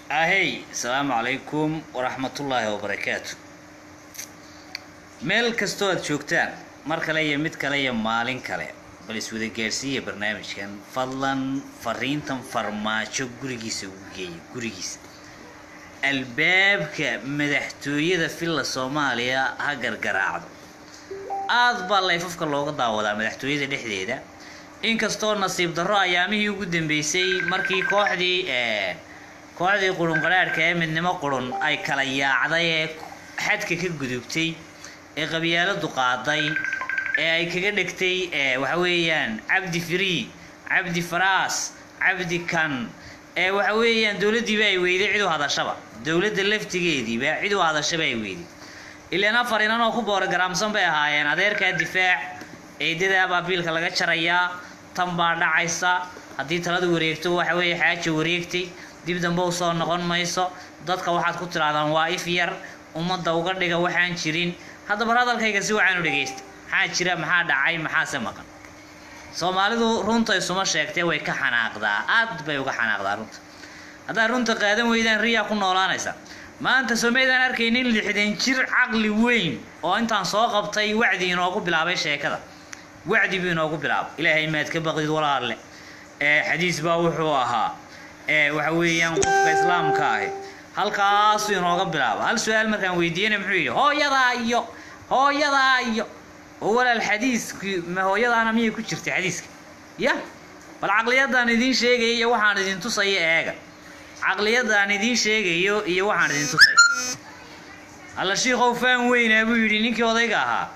ahey asalaamu calaykum waraxmatullaahi wabarakaatu meel kastoo aad joogtaan mar kale iyo mid kale iyo maalin kale bal iswada gaadhsiiya barnaamijkan fadlan fariintan farmaajo gurigiisa ugu geeya gurigiisa albaabka madaxtooyada villa soomaaliya ha gargaraacdo aad baa layfafka looga daawadaa madaxtooyada dhexdeeda inkastoo nasiib darro ayaamihii ugu dambeysay markii kooxdii kooxdii qurun qadhaadhka ee midnimo qurun ay kala yaacday ee xadka ka gudubtay ee qabyaaladu qaaday ee ay kaga dhegtay waxa weeyaan cabdi free cabdi faraas cabdi kan ee waxa weeyaan dowladdiiba ay weyday cid u hadashaba dowladda laftigeediiba cid u hadashaba ay weyday ilaan afar inan oo ku boorogaraamsan bay ahaayeen adeerkaa difaac eedada abaabiilka laga jarayaa tan baa dhacaysa haddii taladu wareegto waxa weeye xaaja wareegtay dib dambe u soo noqon mayso dadka waxaad ku tidhaahdaan waa if yar ummadda uga dhiga waxaan jirin haddaba hadalkayga si wacan u dhegaysta maxaa jira maxaa dhacay maxaase maqan soomaalidu runta isuma sheegtee way ka xanaaqdaa aad bay uga xanaaqdaa runta haddaad runta qaadan weydaan riyaa ku noolaanaysa maanta somaydaan arkaynin lixdan jir caqli weyn oo intaan soo qabtay wacdi inoogu bilaabay sheekada wacdi buu inoogu bilaabay ilaahay maad ka baqdid walaalle ee xadiis baa wuxuu ahaa ee waxa weeyaan qofka islaamka ahi halkaasuu inooga bilaaba hal su-aal markaan weydiiyana muxuu yidhi hooyadaa iyo hooyadaa iyo oo walaal xadiiskii ma hooyadaana miyay ku jirtay xadiiska ya bal caqliyadaan idiin sheegaya iyo waxaan idin tusaya eega caqliyadaan idiin sheegayo iyo waxaan idin tusaya alla shiikow faan weynaa buu yidhi ninkii odayga ahaa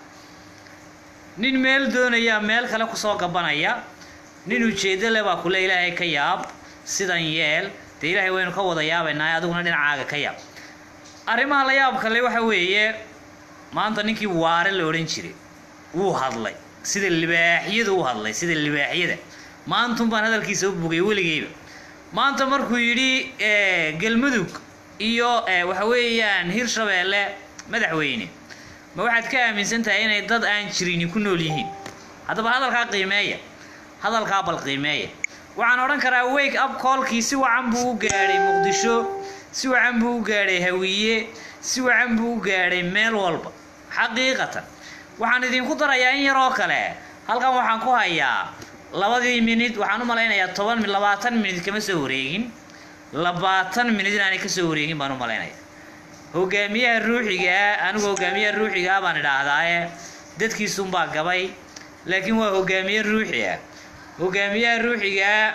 nin meel doonayaa meel kale kusoo gabanaya nin ujeeddo le baa kule ilaahay ka yaab sidan yeel dee ilaahay waynu ka wada yaabaynaa adiguna dhinacaaga ka yaab arrimaha la yaab kale waxa weeye maanta ninkii waare la odhan jiray wuu hadlay sida libaaxyada u hadlay sida libaaxyada maantun baan hadalkiisa u bugay weligeyba maanta markuu yidhi galmudug iyo waxa weeyaan hirshabeelle madaxweyne ma waxaad ka aaminsan tahay inay dad aan jirini ku nool yihiin haddaba hadalkaa qiimeeya hadalkaa bal qiimeeya waxaan odhan karaa wake up koolkii si wacan buu u gaadhay muqdisho si wacan buu u gaadhay hawiye si wacan buu u gaadhay meel walba xaqiiqatan waxaan idinku darayaa in yaroo kale halkan waxaan ku hayaa labadii minid waxaan u malaynayaa toban labaatan minid kama soo wareegin labaatan minid inaanay kasoo wareegin baan u malaynaya hogaamiyaha ruuxigaa anigu hogaamiyaha ruuxigaa baan idhaahdaaye dadkiisunbaa gabay laakiin waa hogaamiye ruuxi ah hogaamiyaha ruuxigaa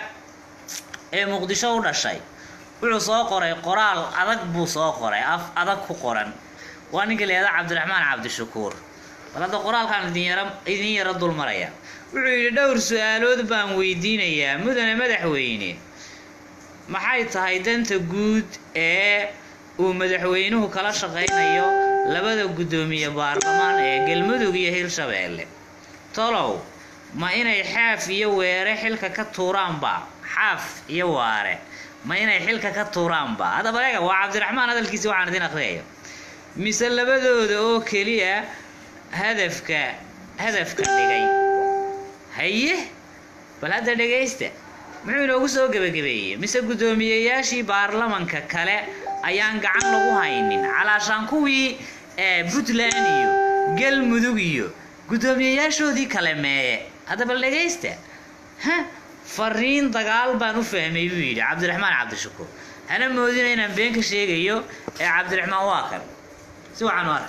ee muqdisho u dhashay wuxuu soo qoray qoraal adag buu soo qoray af adag ku qoran waa ninka leeda cabdiraxmaan cabdishakuur bal hadda qoraalkaan idin yara idin yaro dulmaraya wuxuu yidhi dhowr su-aalood baan weydiinayaa mudane madaxweyne maxay tahay danta guud ee uu madaxweynuhu kala shaqaynayo labada guddoomiye baarlamaan ee galmudug iyo hirshabeelle tolow ma inay xaaf iyo weere xilka ka tuuraanba xaaf iyo waare ma inay xilka ka tuuraanba haddaba eega waa cabdiraxmaan hadalkiisi waxaan idin akhriyaya mise labadooda oo keliya hadafka hadafka dhigay haye bal hadda dhegaysta muxuu inoogu soo gebagabeeyey mise guddoomiyeyaashii baarlamanka kale ayaan gacan lagu haynin calaashaan kuwii puntland iyo galmudug iyo guddoomiyeyaashoodii kale meeye hadda bal dhegaysta ha fariin dagaal baan u fahmay buu yidhi cabdiraxmaan cabdishakuur hana moodina inaan been ka sheegayo ee cabdiraxmaan waa kan si wacan u arag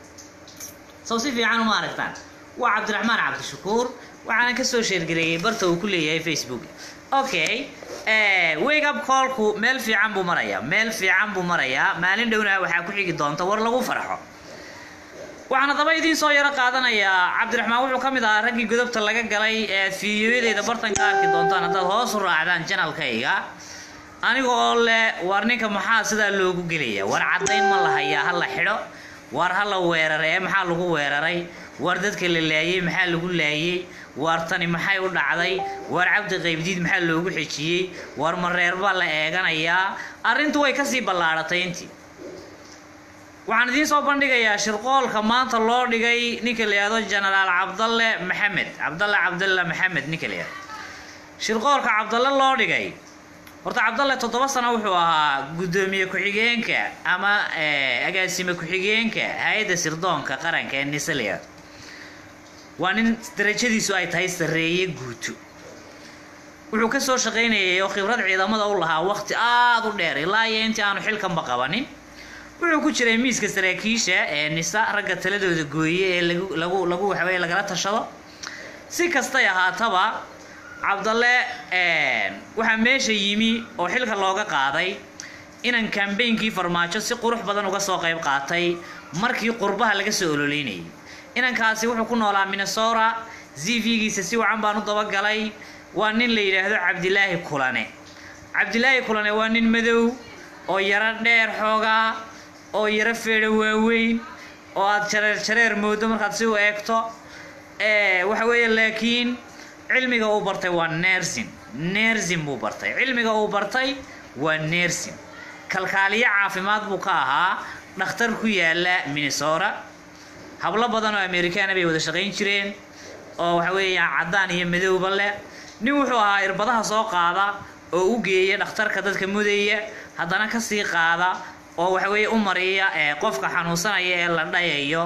sow si fiican uma aragtaan waa cabdiraxmaan cabdishakuur waxaana kasoo sheergareeyey barta uu ku leeyahay facebook okay wake up callku meel fiican buu marayaa meel fiican buu marayaa maalin dhowna waxaa ku xigi doonta war lagu farxo waxaan haddaba idiin soo yaro qaadanayaa cabdiraxmaan wuxuu ka mid ahaa raggii godobta laga galay ee fiidiyoyadeyda bartanka arki doontaan haddaad hoos u raacdaan janalkayga aniga oo leh war ninka maxaa sidaa loogu gelaya war caddayn ma la hayaa ha la xidho war ha la weeraray ee maxaa lagu weeraray war dadka la laayey maxaa lagu laayey war tani maxay u dhacday war cabdi qaybdiid maxaa loogu xejiyey war mareer baa la eeganayaa arrintu way kasii ballaadhatay intii waxaan idiin soo bandhigayaa shirqoolka maanta loo dhigay ninka la yihahdo genaraal cabdalle maxamed cabdalle cabdalle maxamed ninka la yihahdo shirqoolka cabdalle loo dhigay horta cabdalle toddoba sano wuxuu ahaa guddoomiye ku-xigeenka ama agaasime ku-xigeenka hay-adda sirdoonka qaranka ee nisalia waa nin darajadiisu ay tahay sarreeye guuto wuxuu ka soo shaqaynayay oo khibrad ciidamada u lahaa waqti aada u dheer ilaa iyo intii aanu xilkanba qabanin wuxuu ku jiray miiska saraakiisha ee nisa ragga taladooda gooye ee lagu lagu lagu waxaweye lagala tashado si kastay ahaataba cabdalle waxaa meesha yimi oo xilka looga qaaday inan kambeynkii farmaajo si qurux badan uga soo qayb qaatay markii qurbaha laga soo ololeynayay inankaasi wuxuu ku noolaa minnesota zv-giisa si wacan baan u dabagalay waa nin la yidhaahdo cabdilaahi kulane cabdilaahi kulane waa nin madow oo yaro dheer xoogaa oo yaro feedho waaweyn oo aada jareer jareer moodo markaad si u eegto waxa weeye laakiin cilmiga uu bartay waa nersin nersin buu bartay cilmiga uu bartay waa nersin kalkaaliyo caafimaad buu ka ahaa dhakhtar ku yaala minnesota hablo badan oo amerikaana bay wada shaqayn jireen oo waxa weeya caddaan iyo madowba leh nin wuxuu ahaa irbadaha soo qaada oo u geeya dhakhtarka dadka mudaya haddana kasii qaada oo waxa weeye u mariya qofka xanuunsanaya ee la dhayayo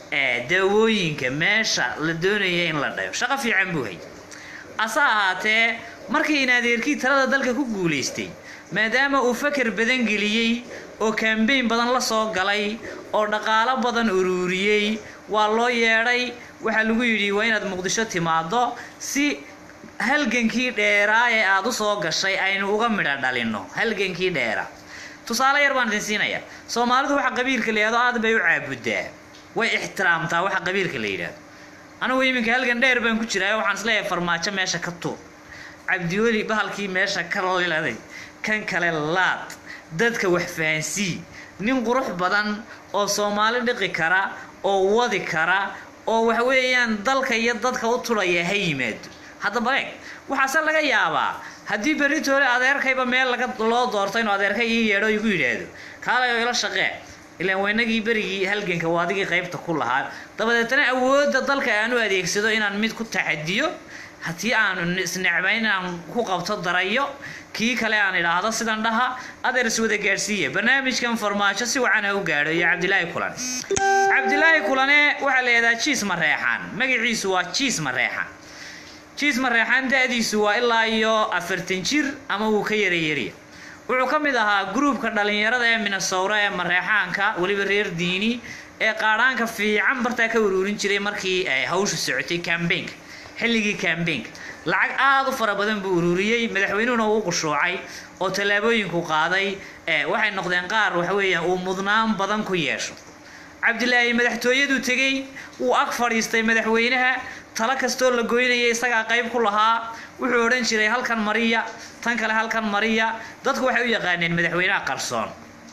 daawooyinka meesha la doonaya in la dhayo shaqo fiican buu hay ase ahaatee markii in adeerkii talada dalka ku guulaystay maadaama uu fakar badan geliyey oo kambeyn badan la soo galay oo dhaqaalo badan uruuriyey waa loo yeedhay waxaa lagu yidhi waa inaad muqdisho timaado si halgankii dheeraa ee aada u soo gashay aynu uga midho dhalinno halgankii dheera tusaale yar baan idin siinaya soomaalidu waxa qabiilka la yidhahdo aad bay u caabudaa way ixtiraamtaa waxa qabiilka la yidhahdo anigu iminka halgan dheer baan ku jiraa waxaan isleeyahay farmaajo meesha ka tuur cabdiweli bahalkii meesha ka liladay kan kale laad dadka wax fahansii nin qurux badan oo soomaali dhiqi kara oo wadi kara oo waxa weeyaan dalka iyo dadka u turaya ha yimaado haddaba eeg waxaase laga yaabaa haddii beritoole adeerkayba meel laga loo doorto inuu adeerkay ii yeedho igu yidhaahdo kaalayo ila shaqee ilaan waynagii berigii halganka waa adigii qaybta ku lahaa dabadeetna awoodda dalka aan u adeegsado inaan mid ku taxadiyo haddii aanu isnecbayn inaan ku qabto darayo kii kale aan idhaahdo sidan dhaha adeer iswada gaadhsiiya barnaamijkan farmaajo si wacan ha u gaadho iyo cabdilaahi kulane cabdilaahi kulane waxaa la yidhahdaa jiis mareexaan magaciisu waa jiis mareexaan jiis mareexaan da-diisu waa ilaa iyo afartan jir ama wuu ka yarayariya wuxuu ka mid ahaa gruubka dhalinyarada ee minnesota ee mareexaanka weliba reer diini ee qaadhaanka fiican bartaa ka uruurin jiray markii ay hawshu socotay cambaynka xilligii cambaynka lacag aada u fara badan buu uruuriyey madaxweynuhuna uu qushuucay oo tallaabooyinku qaaday waxay noqdeen qaar waxa weeyaan uu mudnaan badan ku yeesho cabdilaahi madaxtooyaduu tegey wuu ag fadhiistay madaxweynaha talo kastoo la goynaya isagaa qayb ku lahaa wuxuu odhan jiray halkan mariya tan kale halkan mariya dadku waxay u yaqaaneen madaxweynaha qarsoon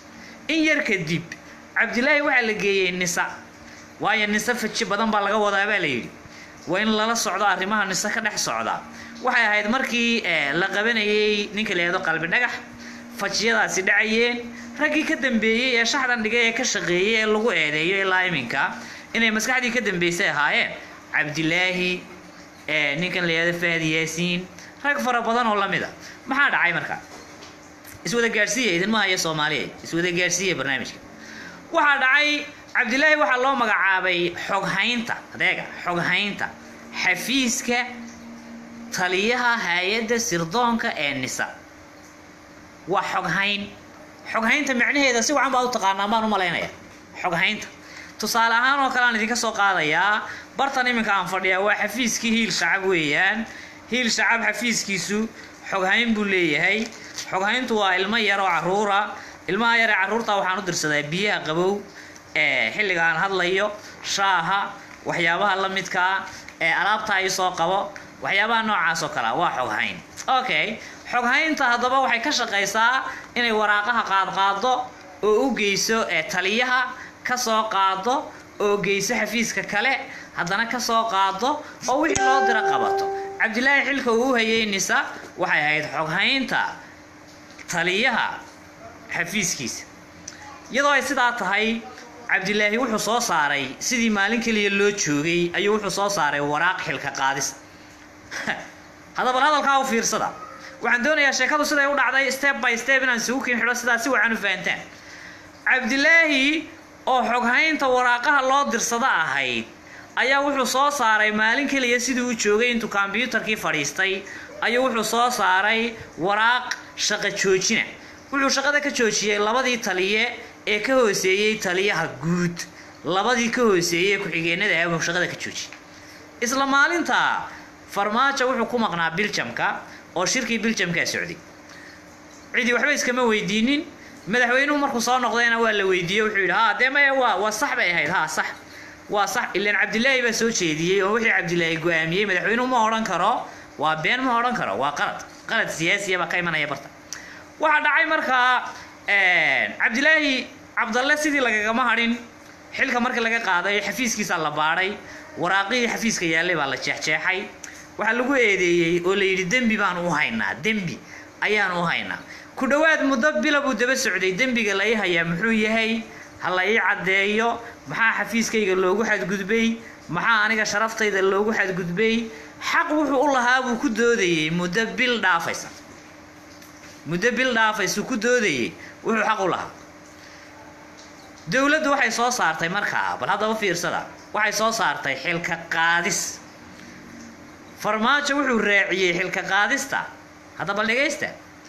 in yar kadib cabdilaahi waxaa la geeyey nisa waayo nise faji badan baa laga wadaa baa la yidhi waa in lala socdo arrimaha nise ka dhex socda waxay ahayd markii la qabanayey ninka la yihahdo qalbi dhagax fajiyadaasi dhacayeen raggii ka dambeeyey ee shaxdan dhigay ee ka shaqeeyey ee lagu eedeeyo ilaa iminka inay maskaxdii ka dambeysay ahaayeen cabdilaahi ninkan la yihahdo fahad yaasiin rag fara badan oo lamid a maxaa dhacay marka iswada gaadhsiiya idinma haya soomaaliya iswada gaadhsiiya barnaamijka waxaa dhacay cabdilaahi waxaa loo magacaabay xoghaynta adeega xoghaynta xafiiska taliyaha hay-adda sirdoonka ee nisa waa xoghayn xoghaynta macnaheeda si wacan baa u taqaanaa maan u malaynaya xoghaynta tusaale ahaan oo kale aan idinka soo qaadayaa bartan iminka aan fadhiyaa waa xafiiskii hiil shacab weeyaan hiil shacab xafiiskiisu xoghayn buu leeyahay xoghayntu waa ilmo yar oo caruura ilmaha yar ee carruurta waxaan u dirsadaa biyaha qabow ee xilliga aan hadlayo shaaha waxyaabaha la midkaa ee alaabta ay soo qabo waxyaabaha noocaas oo kalea waa xoghayn okay xoghaynta haddaba waxay ka shaqaysaa inay waraaqaha qaadqaado oo u geyso ee taliyaha ka soo qaado oo geyso xafiiska kale haddana ka soo qaado oo wixii loo diro qabato cabdilaahi xilka uu u hayay nisa waxay ahayd xoghaynta taliyaha xafiiskiisa iyadoo ay sidaa tahay cabdilaahi wuxuu soo saaray sidii maalin keliya loo joogay ayuu wuxuu soo saaray waraaq xilka qaadis haddaba hadalkaa u fiirsada waxaan doonayaa sheekadu siday u dhacday step by step inaan isugu kin xidho sidaas si wacan u fahantaan cabdilaahi oo xoghaynta waraaqaha loo dirsado ahayd ayaa wuxuu soo saaray maalin keliya sidii u joogay intuu kombyuutarkii fadhiistay ayuu wuxuu soo saaray waraaq shaqo joojina wuxuu shaqada ka joojiyey labadii taliye ee ka hooseeyey taliyaha guud labadii ka hooseeyey ku-xigeenada ah buu shaqada ka joojiyey isla maalinta farmaajo wuxuu ku maqnaa biljamka oo shirkii biljamkaa socday cidii waxba iskama weydiinin madaxweynuhu markuu soo noqdayna waa la weydiiyey wuxuu yidhi ha dee maya waa waa sax bay ahayd ha sax waa sax ilaan cabdilaahi baa soo jeediyey oo wixii cabdilaahi go-aamiyey madaxweynuhu ma odhan karo waa been ma odhan karo waa qalad qalad siyaasiya baa ka imanaya barta waxaa dhacay markaa cabdilaahi cabdalle sidii lagagama hadhin xilka markii laga qaaday xafiiskiisaa la baadhay waraaqihii xafiiska yaallay baa la jeexjeexay waxaa lagu eedeeyey oo la yidhi dembi baanu u haynaa dembi ayaanu u haynaa ku dhowaad muddo bila buu daba socday dembiga la ii hayaa muxuu yahay ha la ii caddeeyo maxaa xafiiskayga loogu xadgudbay maxaa aniga sharaftayda loogu xadgudbay xaq wuxuu u lahaa buu ku doodayey muddo bil dhaafaysa muddo bil dhaafaysuu ku doodayey wuxuu xaq u lahaa dowladdu waxay soo saartay markaa bal haddaba fiirsada waxay soo saartay xilka qaadis farmaajo wuxuu raaciyey xilka qaadista haddaba dhegaysta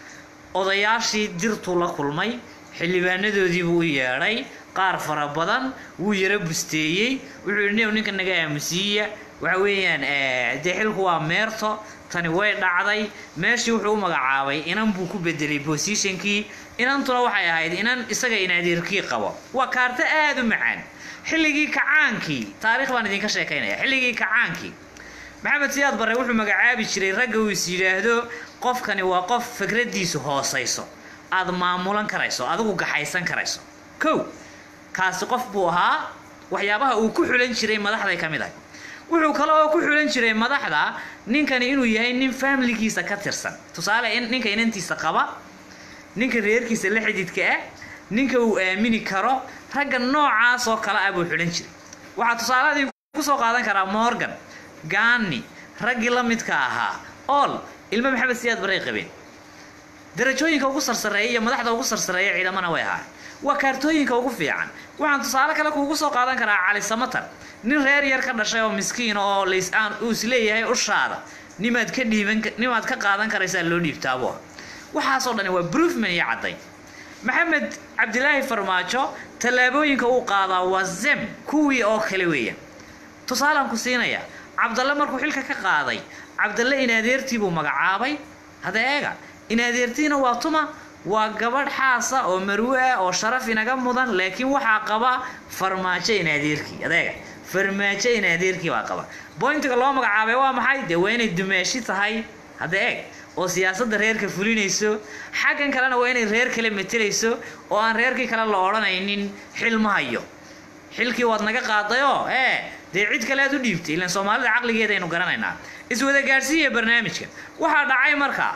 odayaashii dirtuu la kulmay xildhibaanadoodii buu u yeedhay qaar fara badan wuu yaro busteeyey wuxuu yidhi new ninka naga aamusiiya waxa weeyaan dee xilku waa meerto tani way dhacday meeshii wuxuu u magacaabay inan buu ku bedelay bosishonkii inantuna waxay ahayd inan isaga inaadeerkii qabo waa kaarto aada u macaan xilligii kacaankii taarikh baan idinka sheekaynaya xilligii kacaankii maxamed siyaad barre wuxuu magacaabi jiray ragga uu is yidhaahdo qofkani waa qof fikradiisu hoosayso aad maamulan karayso adigu gaxaysan karayso kow kaasi qof buu ahaa waxyaabaha uu ku xulan jiray madaxday ka mid ahay wuxuu kale oo ku xulan jiray madaxda ninkani inuu yahay nin faamiligiisa ka tirsan tusaale ninka inantiisa qaba ninka reerkiisa la xididka ah ninka uu aamini karo ragga noocaas oo kale ah buu xulan jiray waxaa tusaaladii kusoo qaadan karaa morgan gaani raggii la midka ahaa ool ilmo maxamed siyaad baray qabeen darajooyinka ugu sarsareeya iyo madaxda ugu sarsareeya ciidamana way ahaa waa kaartooyinka ugu fiican waxaan tusaale kale kuugu soo qaadan karaa cali samatar nin reer yar ka dhashay oo miskiin oo laysaan uu isleeyahay ushaada nimaad ka dhiiban nimaad ka qaadan karaysaa loo dhiibtaabo waxaasoo dhani waa broofman iyo cadday maxamed cabdilaahi farmaajo tallaabooyinka uu qaadaa waa zem kuwii oo kale weeya tusaalaan ku siinaya cabdalle markuu xilka ka qaaday cabdalle inaadeertii buu magacaabay hadda eega inaadeertiina waa tuma waa gabadh xaasa oo marwe ah oo sharaf inaga mudan laakiin waxaa qaba farmaajo inaadeerkii adeega farmaajo inaadeerkii baa qaba boyntiga loo magacaabay waa maxay dee waa inay dumaashi tahay hadda eeg oo siyaasadda reerka fulinayso xaggan kalena waa inay reer kale matelayso oo aan reerkii kale la odhanaynin xil ma hayo xilkii waad naga qaadayoo ee dee cid kale aad u dhiibtay ilaan soomaalida caqligeeda aynu garanaynaa iswada gaadhsiiya barnaamijka waxaa dhacay markaa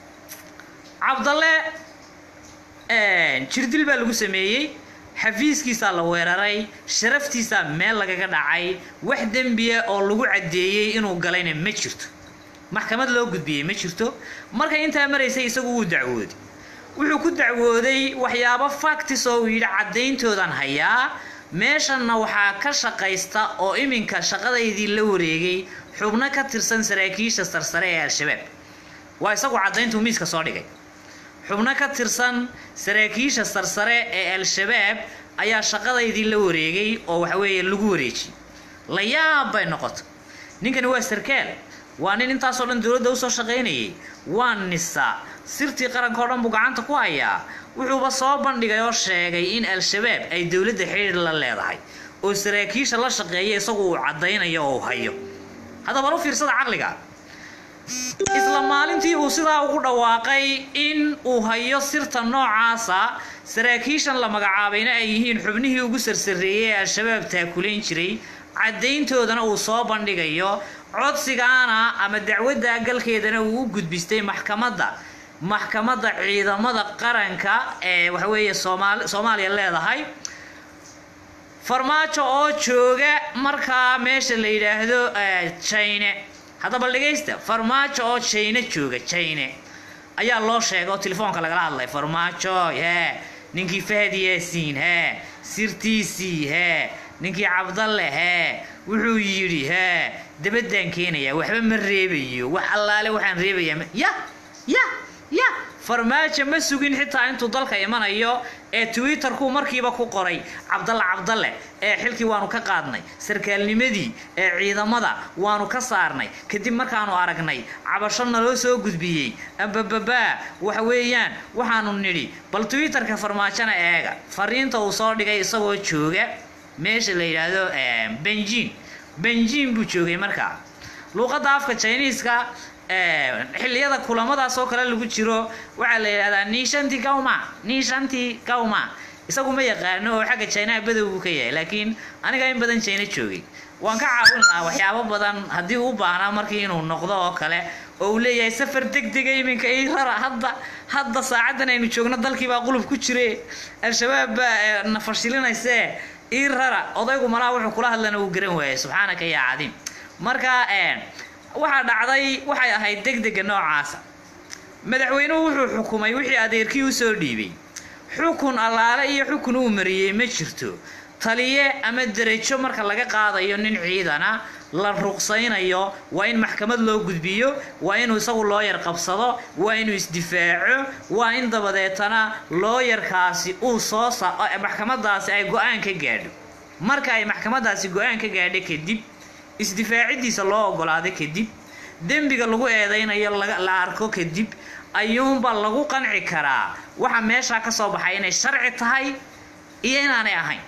cabdalle jirdil baa lagu sameeyey xafiiskiisaa la weeraray sharaftiisaa meel lagaga dhacay wax dembiya oo lagu caddeeyey inuu galayna ma jirto maxkamad loo gudbiyey ma jirto markay intaa maraysay isagu wuu dacwooday wuxuu ku dacwooday waxyaabo factis oo uu yidhi caddayntoodaan hayaa meeshanna waxaa ka shaqaysta oo iminka shaqadaydii la wareegay xubno ka tirsan saraakiisha sarsare ee al-shabaab waa isagu caddayntuu miiska soo dhigay xubno ka tirsan saraakiisha sarsare ee al-shabaab ayaa shaqadaydii la wareegay oo waxaweeye lagu wareejiyey la yaab bay noqoto ninkani waa sarkaal waa nin intaasoo dhan dowladda usoo shaqaynayay waa nisa sirtii qaranka oo dhan buu gacanta ku hayaa wuxuuba soo bandhigay oo sheegay in al-shabaab ay dowladda xidhiir la leedahay oo saraakiisha la shaqeeya isagu uu caddaynayo oo uu hayo haddaba bal u fiirsada caqliga isla maalintii uu sidaa ugu dhawaaqay in uu hayo sirta noocaasa saraakiishan la magacaabayna ay yihiin xubnihii ugu sarsareeyey ee al-shabaab taakulayn jiray caddayntoodana uu soo bandhigayo codsigaana ama dacwadda galkeedana uu u gudbistay maxkamadda maxkamadda ciidamada qaranka ee waxaweeye soomaali soomaaliya leedahay farmaajo oo jooga markaa meesha la yidhaahdo jine haddaba dhegaysta farmaajo oo jine jooga jine ayaa loo sheegay oo telefoonka lagala hadlay farmaajo hee ninkii fahad yaasiin hee sirtiisii hee ninkii cabdalle hee wuxuu yidhi hee dabadaan keenayaa waxba ma reebayo wax allaale waxaan reebayaa ma- ya ya ya farmaajo ma sugin xitaa intuu dalka imanayo ee twitterku markiiba ku qoray cabdalle cabdalle ee xilkii waanu ka qaadnay sarkaalnimadii ee ciidamada waanu ka saarnay kadib markaanu aragnay cabasho naloo soo gudbiyey abababaa waxa weeyaan waxaanu nidhi bal twitterka farmaajona eega fariinta uu soo dhigay isagoo jooga meesha la yidhaahdo eh, benjin benjin buu joogay markaa luuqadda afka chiniiska eh, xilliyada kulamadaas oo kale lagu jiro waxaa la yidhahdaa nishanti kauma nishanti kauma isagu ma yaqaano oo xagga chinaha badow buu ka yahay laakiin aniga in badan china joogay waan ka caawin lahaa waxyaabo badan haddii uu u baahnaa markii inuu noqdo oo kale oo uu leeyahay safar degdega iminka ii rara hadda hadda saacaddan aynu joogno dalkii baa qulub ku jire al-shabaab baa eh, na fashilinayse ii rara odaygu malaha wuxuu kula hadlana uu garan waayay subxaanaka yaa cadiim marka eh, waxaa dhacday waxay ahayd degdega noocaasa madaxweynuhu wuxuu xukumay wixii adeerkii u soo dhiibay xukun allaale iyo xukun uu mariyey ma jirto taliye ama derejo marka laga qaadayo nin ciidana la ruqsaynayo waa in maxkamad loo gudbiyo waa inuu isagu looyar qabsado waa inuu isdifaaco waa in dabadeetana looyarkaasi uu soo sa maxkamadaasi ay go-aan ka gaadho marka ay maxkamadaasi go-aan ka gaadho kadib isdifaacidiisa loo ogolaado kadib dembiga lagu eedaynayo laga- la arko kadib ayuunba lagu qanci karaa waxa meeshaa ka soo baxay inay sharci tahay iyo inaanay ahayn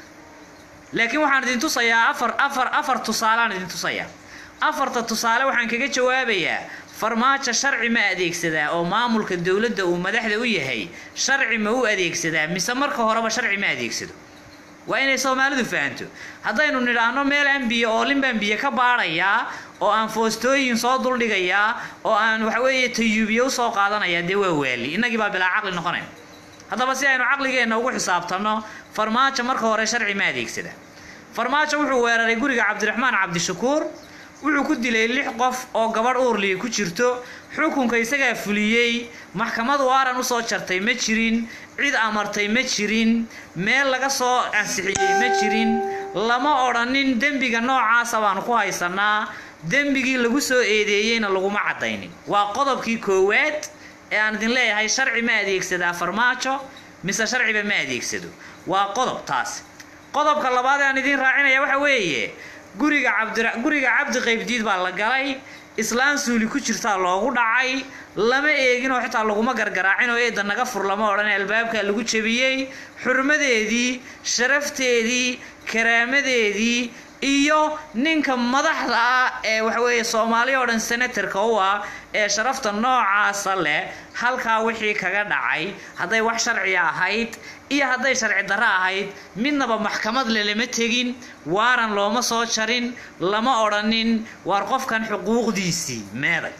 laakiin waxaan idin tusayaa afar afar afar tusaaleaan idin tusayaa afarta tusaale waxaan kaga jawaabayaa farmaajo sharci ma adeegsadaa oo maamulka dowladda uu madaxda u yahay sharci ma u adeegsadaa mise marka horeba sharci ma adeegsado waa inay soomaalidu fahanto haddaynu nidhaahno meel aan biyo oolin baan biyo ka baadhayaa oo aan foostooyin soo duldhigayaa oo aan waxaweeye tayuubiye usoo qaadanayaa dee waa waali innagii baa bilaa caqli noqonayn haddaba si aynu caqligeenna ugu xisaabtanno farmaajo marka hore sharci ma adeegsada farmaajo wuxuu weeraray guriga cabdiraxmaan cabdishakuur wuxuu ku dilay lix qof oo gabadh uurliya ku jirto xukunka isagaa fuliyey maxkamad waaran usoo jartay ma jirin cid amartay ma jirin meel laga soo ansixiyey ma jirin lama odhanin dembiga noocaasa baanu ku haysanaa dembigii lagu soo eedeeyeyna laguma caddaynin waa qodobkii koowaad ee aan idin leeyahay sharci ma adeegsadaa farmaajo mise sharciba ma adeegsado waa qodob taas qodobka labaad ee aan idiin raacinaya waxa weeye guriga cabdi guriga cabdi qaybdiid baa la galay islaan suuli ku jirtaa loogu dhacay lama eegin oo xitaa laguma gargaraacin oo eedda naga fur lama odhan albaabka lagu jebiyey xurmadeedii sharafteedii karaamadeedii iyo ninka madaxda ah ee waxaweeye soomaali oo dhan senatarka u ah ee sharafta noocaasa leh halkaa wixii kaga dhacay hadday wax sharciya ahayd iyo hadday sharci darro ahayd midnaba maxkamad le lama tegin waaran looma soo jarin lama odhanin waar qofkan xuquuqdiisii meeday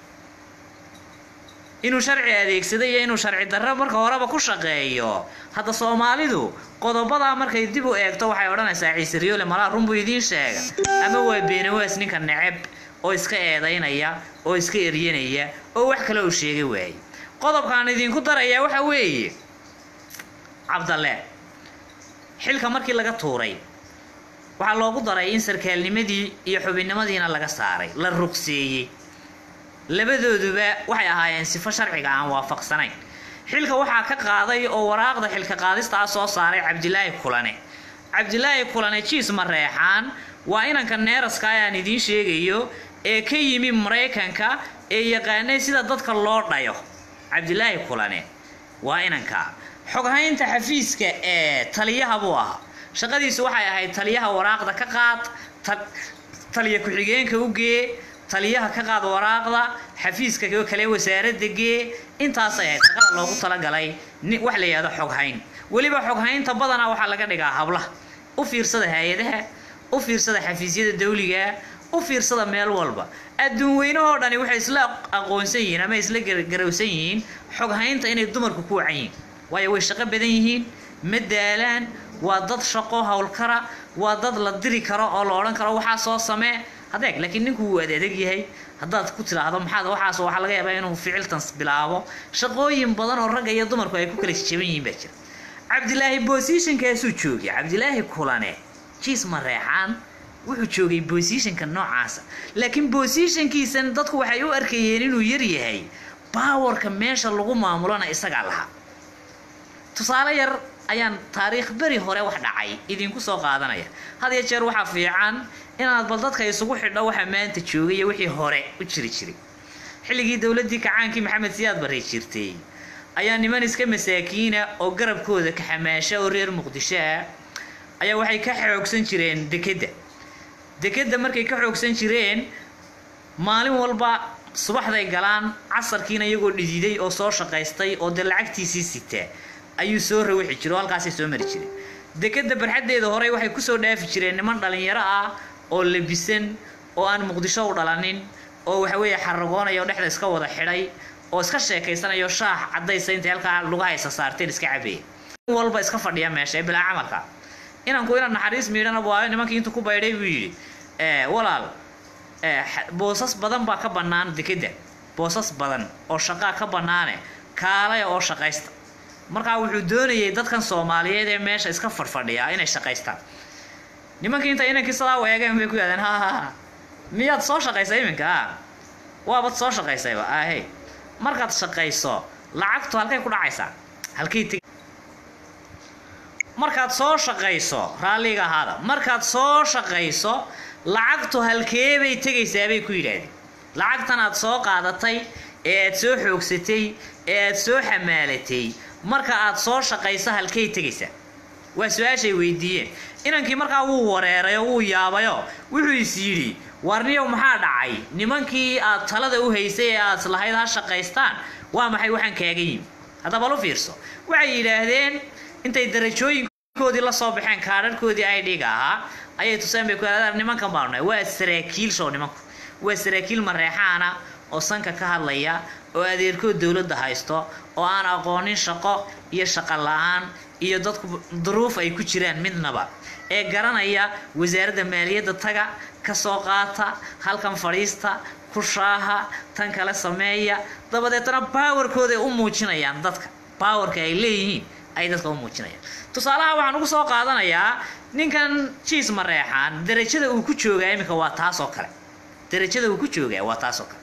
inuu sharci adeegsado iyo inuu sharci darro marka horeba ku shaqeeyo hadda soomaalidu qodobadaa markay dib u eegto waxay odhanaysaa ciise riyoole malaa runbuu idiin sheega ama waa beenawaas ninka neceb oo iska eedaynaya oo iska eryanaya oo wax kale uu sheega waayey qodobkaan idinku darayaa waxa weeye cabdalle xilka markii laga tuuray waxaa loogu daray in sarkaalnimadii iyo xubinnimadiina laga saaray la ruqseeyey labadooduba waxay ahaayeen sifo sharciga aan waafaqsanayn xilka waxaa ka qaaday oo waraaqda xilka qaadista ah soo saaray cabdilaahi kulane cabdilaahi kulane jiis mareexaan waa inanka neeraska aan idiin sheegayo ee ka yimi maraykanka ee yaqaanay sida dadka loo dhayo cabdilaahi kulane waa inanka xoghaynta xafiiska ee taliyaha buu ahaa shaqadiisu waxay ahayd taliyaha waraaqda ka qaad ta- taliya ku-xigeenka u gee taliyaha ka qaad waraaqda xafiiska kale wasaaradda gee intaasay ahayd shaqada loogu talagalay ni wax la yidhahdo xoghayn weliba xoghaynta badanaa waxaa laga dhigaa hablaha u fiirsada hay-adaha u fiirsada xafiisyada dawliga u fiirsada meel walba adduun weynahoo dhani waxay isla aqoonsan yihiin ama isla gar- garowsan yihiin xoghaynta inay dumarku ku wacan yihiin waayo way shaqo badan yihiin ma daalaan waa dad shaqo howlkara waa dad la diri karo oo la odhan karo waxaa soo samee hadeeg laakiin ninku wuu adeeg yahay haddaad ku tidhaahdo maxaad waxaas waxaa laga yaabaa inuu ficiltan bilaabo shaqooyin badan oo ragga iyo dumarku ay ku kala jaban yihiin baa jira cabdilaahi bosishankaasuu joogay cabdilaahi kulane jiis mareexaan wuxuu joogay bosishanka noocaasa laakiin bosishankiisan dadku waxay u arkayeen inuu yar yahay baawarka meesha lagu maamulona isagaa lahaa tusaale yar ayaan taariikh beri hore wax dhacay idinku soo qaadanaya had iyo jeer waxaa fiican inaad bal dadka isugu xidho waxa maanta joogay iyo wixii hore u jiri jiray xilligii dowladdii kacaankii maxamed siyaad barre jirtay ayaa niman iska masaakiina oo garabkooda ka xamaasha oo reer muqdisho ah ayaa waxay ka xoogsan jireen dekedda dekedda markay ka xoogsan jireen maalin walba subaxday galaan casarkiina iyagoo dhididay oo soo shaqaystay oo dee lacagtiisii sitaa ayuu soo rawixi jire oo halkaasay soo mari jireen dekedda barxaddeeda hore waxay kusoo dhaafi jireen niman dhalinyaro ah oo labisan oo aan muqdisho u dhalanin oo waxa weeye xaragoonaya oo dhexda iska wada xidhay oo iska sheekaysanayo shaax caddaysa intay halkaa lugaha haysa saarteen iska cabeeya walba iska fadhiya meesha ee bilaa camalka inanku inaad naxariis miidhana waayo nimankii intuu ku baydhay buu yidhi walaal boosas badan baa ka bannaan dekedda boosas badan oo shaqaa ka bannaane kaalaya oo shaqaysta markaa wuxuu doonayay dadkan soomaaliyeed ee meesha iska fadhfadhiyaa inay shaqaystaan nimankii inta inankii sidaa u eegeen bay ku yidhahdeen ha ha ha miyaad soo shaqaysa iminka a waabad soo shaqaysayba ahe markaad shaqayso lacagtu halkay ku dhacaysaa halkay teg markaad soo shaqayso raalliga ahaada markaad soo shaqayso lacagtu halkeebay tegaysaa bay ku yidhaahdeen lacagtan aad soo qaadatay ee aad soo xoogsatay ee aad soo xamaalatay marka aad soo shaqayso halkay tegaysaa waa su-aashay weydiiyeen inankii markaa wuu wareerayo wuu yaabayo wuxuu is yidhi warniyow maxaa dhacay nimankii aad talada u haysay ee aad lahayd ha shaqaystaan waa maxay waxaan kaaga yimi haddaba lu fiirso waxay yidhaahdeen intay darajooyinkoodii la soo baxeen kaadharhkoodii ay dhiga ahaa ayay tuseen bay ku yidhahdeen nimankan baanu nahay waa saraakiil show nimanku waa saraakiil mareexaana oo sanka ka hadlaya oo adeerkood dowladda haysto oo aan aqoonin shaqo iyo shaqo la-aan iyo dadku duruuf ay ku jiraan midnaba ee garanaya wasaaradda maaliyadda taga ka soo qaata halkan fadhiista ku shaaha tan kale sameeya dabadeetna baawarkooda ay u muujinayaan dadka baawarka ay leeyihiin ay dadka u muujinayaan tusaalaha waxaan ugu soo qaadanayaa ninkan jiis mareexaan darajada uu ku joogaa iminka waa taas oo kale darajada uu ku joogaa waa taas oo kale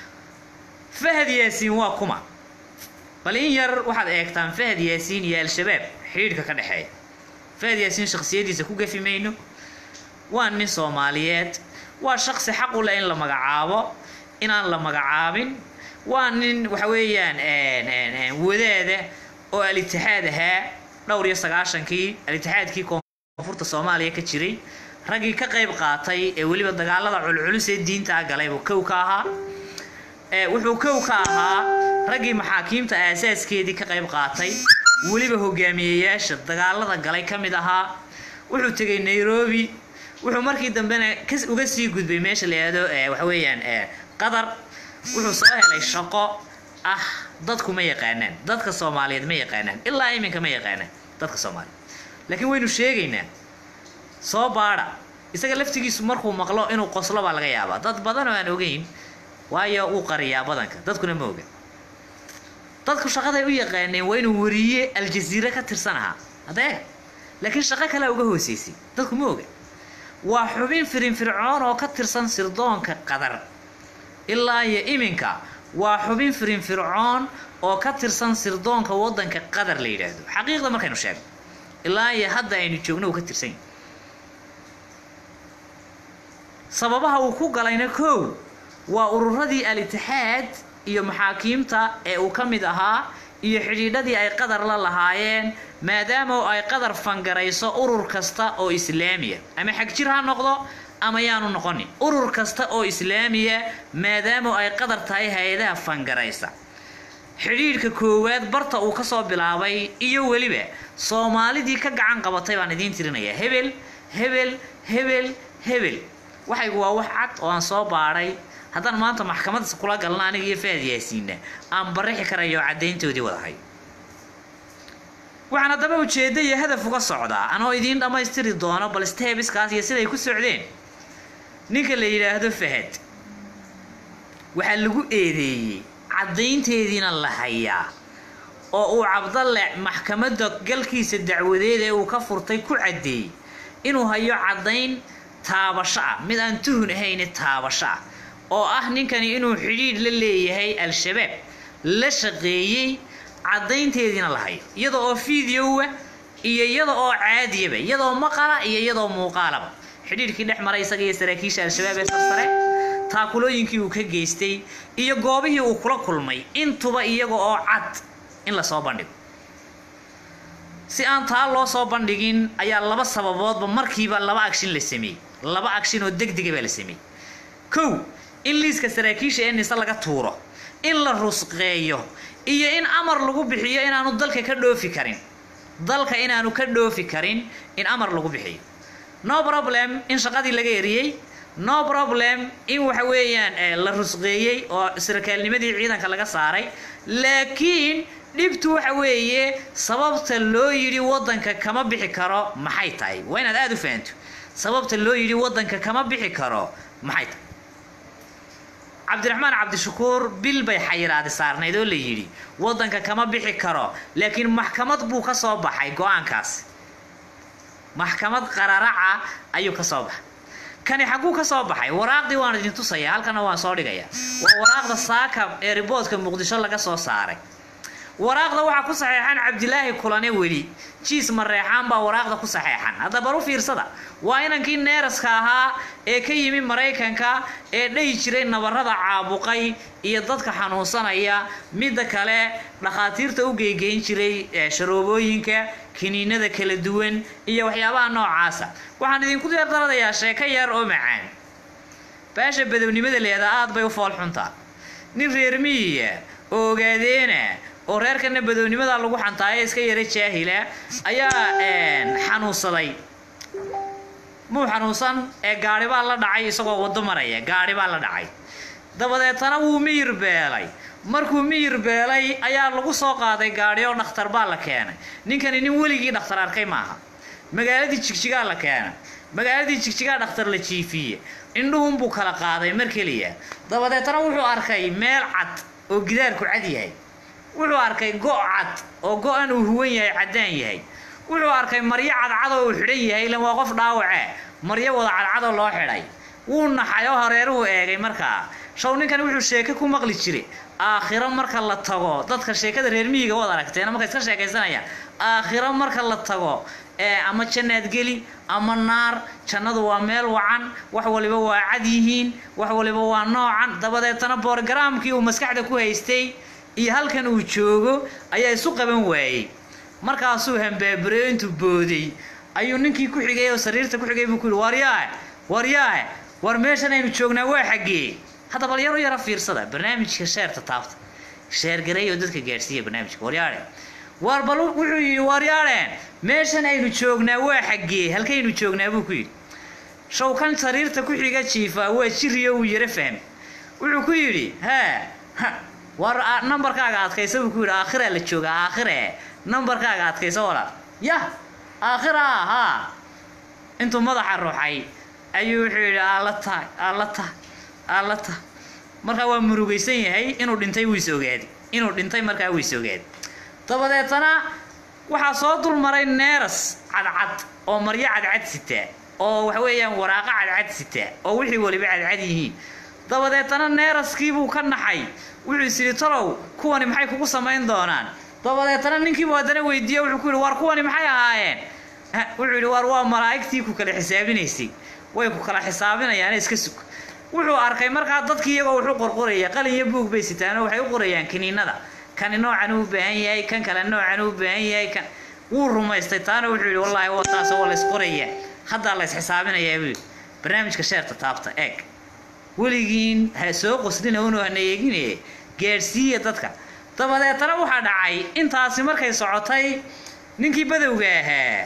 fahad yaasiin waa kuma bal in yar waxaad eegtaan fahad yaasiin iyo al-shabaab xidhiidhka ka dhexeeya fahad yaasiin shakhsiyadiisa ku gafi mayno waa nin soomaaliyeed waa shaksi xaq u leh in la magacaabo inaan la magacaabin waa nin waxa weeyaan wadaada oo al-itixaad ahaa dhowr iyo sagaashankii al-itixaadkii koonfurta soomaaliya ka jiray raggii ka qayb qaatay ee weliba dagaalada culculus ee diintaa galay buu kow ka ahaa wuxuu kow ka ahaa raggii maxaakiimta aasaaskeedii ka qayb qaatay weliba hogaamiyeyaasha dagaalada galay ka mid ahaa wuxuu tegay nairobi wuxuu markii dambena uga sii gudbay meesha la yihahdo waxa weeyaan qatar wuxuu soo helay shaqo ah dadku ma yaqaanaan dadka soomaaliyeed ma yaqaanaan ilaa iminka ma yaqaanaan dadka soomaaliyeed laakiin waynu sheegaynaa soo baadha isaga laftigiisu markuu maqlo inuu qoslo baa laga yaabaa dad badan oo aan ogeyn waayo wuu qariyaa badanka dadkuna ma oga dadku shaqaday u yaqaaneen waa inuu wariye aljaziire ka tirsan ahaa haddee laakiin shaqo kalea uga hooseysay dadku ma oga waa xubin firinfircoon oo ka tirsan sirdoonka qadar ilaa iyo iminka waa xubin firinfircoon oo ka tirsan sirdoonka waddanka qatar la yidhaahdo xaqiiqda markaynu sheegno ilaa iyo hadda aynu joogno uu ka tirsan yahy sababaha uu ku galayna kow waa ururadii al-itixaad iyo maxaakiimta ee uu ka mid ahaa iyo xidhiidhadii ay qadar la lahaayeen maadaama ay qadar fangarayso urur kasta oo islaamiya ama xagjir ha noqdo ama yaanu noqonin urur kasta oo islaamiya maadaama ay qadar tahay hay-adaha fangaraysa xidhiidhka koowaad barta uu ka soo bilaabay iyo weliba soomaalidii ka gacan qabatay baan idiin tirinayaa hebel hebel hebel hebel waxaygu waa wax cad oo aan soo baadhay haddaan maanta maxkamaddas kula galna aniga iyo faad yaasiinna aan barixi karayo caddayntoodii wadahay waxaan haddaba ujeeddo iyo hadaf uga socdaa anoo idiin dhammaystiri doono bal stebiskaas iyo siday ku socdeen ninka la yidhaahdo fahad waxaa lagu eedeeyey caddaynteediina la hayaa oo uu cabdalle maxkamadda galkiisa dacwadeed ee uu ka furtay ku caddeeyey inuu hayo caddayn taabasho ah mid aan tuhun ahayne taabasho ah oo ah ninkani inuu xidhiidh la leeyahay al-shabaab la shaqeeyey caddaynteediina la hayo iyada oo fideowa iyo iyada oo caadiyaba iyadoo maqala iyo iyadoo muuqaalaba xidhiidhkii dhex maray isaga iyo saraakiisha al-shabaab ee sarsare taakulooyinkii uu ka geystay iyo goobihii uu kula kulmay intuba iyaga oo cad in lasoo bandhigo si aan taa loo soo bandhigin ayaa laba sababoodba markiiba laba agshin la sameeyey laba agshin oo degdega baa la sameeyey kow in liiska saraakiisha ee nise laga tuuro in la rusqeeyo iyo in amar lagu bixiyo inaanu dalka ka dhoofi karin dalka inaanu ka dhoofi karin in amar lagu bixiyo no problem in shaqadii laga eriyey no problem in waxa weeyaan la rusqeeyey oo sarkaalnimadii ciidanka laga saaray laakiin dhibtu waxa weeye sababta loo yidhi waddanka kama bixi karo maxay tahay waa inaad aada u fahanto sababta loo yidhi waddanka kama bixi karo maxay tahay cabdiraxmaan cabdishakuur bil bay xayiraadi saarnayd oo la yidhi waddanka kama bixi karo laakiin maxkamad buu ka soo baxay go-aankaasi maxkamad qararaca ayuu ka soo baxay kani xagguu ka soo baxay waraaqdii waan idin tusaya halkana waan soo dhigaya waa waraaqda saaka ee riboodka muqdisho laga soo saaray waraaqda waxaa ku saxeexan cabdilaahi kulane weli jiis mareexaan baa waraaqda ku saxeexan hadda bar u fiirsada waa inankii neeraska ahaa ee ka yimi maraykanka ee dhayi jiray nabarada caabuqay iyo dadka xanuunsanaya midda kale dhakhaatiirta u geygeyn jiray sharoobooyinka kiniinada kala duwan iyo waxyaabaha noocaasa waxaan idinku deerdaladayaa sheeko yar oo macaan baasha badownimada leedaa aad bay u fool xuntaa nin reer miyiya oo ogaadeena oo reerkana badownimada lagu xantaayo iska yara jaahila ayaa xanuunsaday muu xanuunsan ee gaari baa la dhacay isagoo waddo maraya gaari baa la dhacay dabadeetana wuu miyir beelay markuu miyir beelay ayaa lagu soo qaaday gaadhi oo dhakhtar baa la keenay ninkani nin weligii dhakhtar arkay maaha magaaladii jigjigaa la keenay magaaladii jigjigaa dhakhtar la jiifiye indhuhunbuu kala qaaday mar keliya dabadeetana wuxuu arkay meel cad oo gidaarku cad yahay wuxuu arkay go' cad oo go-an uu huwan yahay caddaan yahay wuxuu arkay maryo cadcad oo uu xidhan yahay ilan waa qof dhaawace maryo wada cadcadoo loo xidhay wuu naxay oo hareeruhu eegay markaa shaw ninkan wuxuu sheeke ku maqli jiray aakhiro marka la tago dadka sheekada reer miyiga waad aragteen marka iska sheekaysanayaan aakhiro marka la tago ee ama jannaad geli ama naar jannadu waa meel wacan wax waliba waa cad yihiin wax waliba waa noocan dabadeetana borogaraamkii uu maskaxda ku haystay iyo halkan uu joogo ayaa isu qaban waayey markaasuu hambaabareyo intuu booday ayuu ninkii ku xigay oo sariirta ku xigay buu ku yihi waryaahe waryaahe war meeshan aynu joognaa waa xaggee hadda bal yar u yara fiirsada barnaamijka sheerta taabta sheergareey oo dadka gaadhsiiya barnaamijka waryaadhe war bal wuxuu yidhi waryaadheen meeshan aynu joognaa waa xaggee halkaynu joognaa buu ku yidhi shawkan sariirta ku xiga jiifa waa jiriyo uu yara fahmay wuxuu ku yidhi haa war nambarkaaga adkaysa buu ku yidhi aakhiraa la joogaa aakhire nambarkaaga adkaysa walaal yah aakhira haa intuu madaxa ruuxay ayuu wuxuu yidhi aala tahay aala tahay aala tahay markaa waa murugaysan yahay inuu dhintay wuu is ogaaday inuu dhintay markaa wuu is ogaaday dabadeetana waxaa soo dul maray neeras cadcad oo maryo cadcad sitaa oo waxa weeyaan waraaqo cadcad sitaa oo wixii waliba cadcad yihiin dabadeetana neeraskiibuu ka naxay wuxuu is yidhi talow kuwani maxay kugu samayn doonaan dabadeetana ninkiibu haddana weydiiye wuxuu ku yidhi war kuwani maxay ahaayeen wuxuu yidhi war waa malaa'igtii ku kala xisaabinaysay way ku kala xisaabinayaan iska sug wuxuu arkay markaa dadkii iyagoo wuxuu qorqoraya qalin iyo buug bay sitaanoo waxay u qorayaan kiniinada kani noocan uu baahan yahay kan kale noocan uu baahan yahay kan wuu rumaystay taana wuxuu yidhi wallaahi waa taas waa la isqoraya haddaa la isxisaabinayaa buu yidhi barnaamijka sheerta taabta eeg weligiin ha soo qoslina unu hana eegine gaadhsiiya dadka dabadeetana waxaa dhacay intaasi markay socotay ninkii badowga ahaa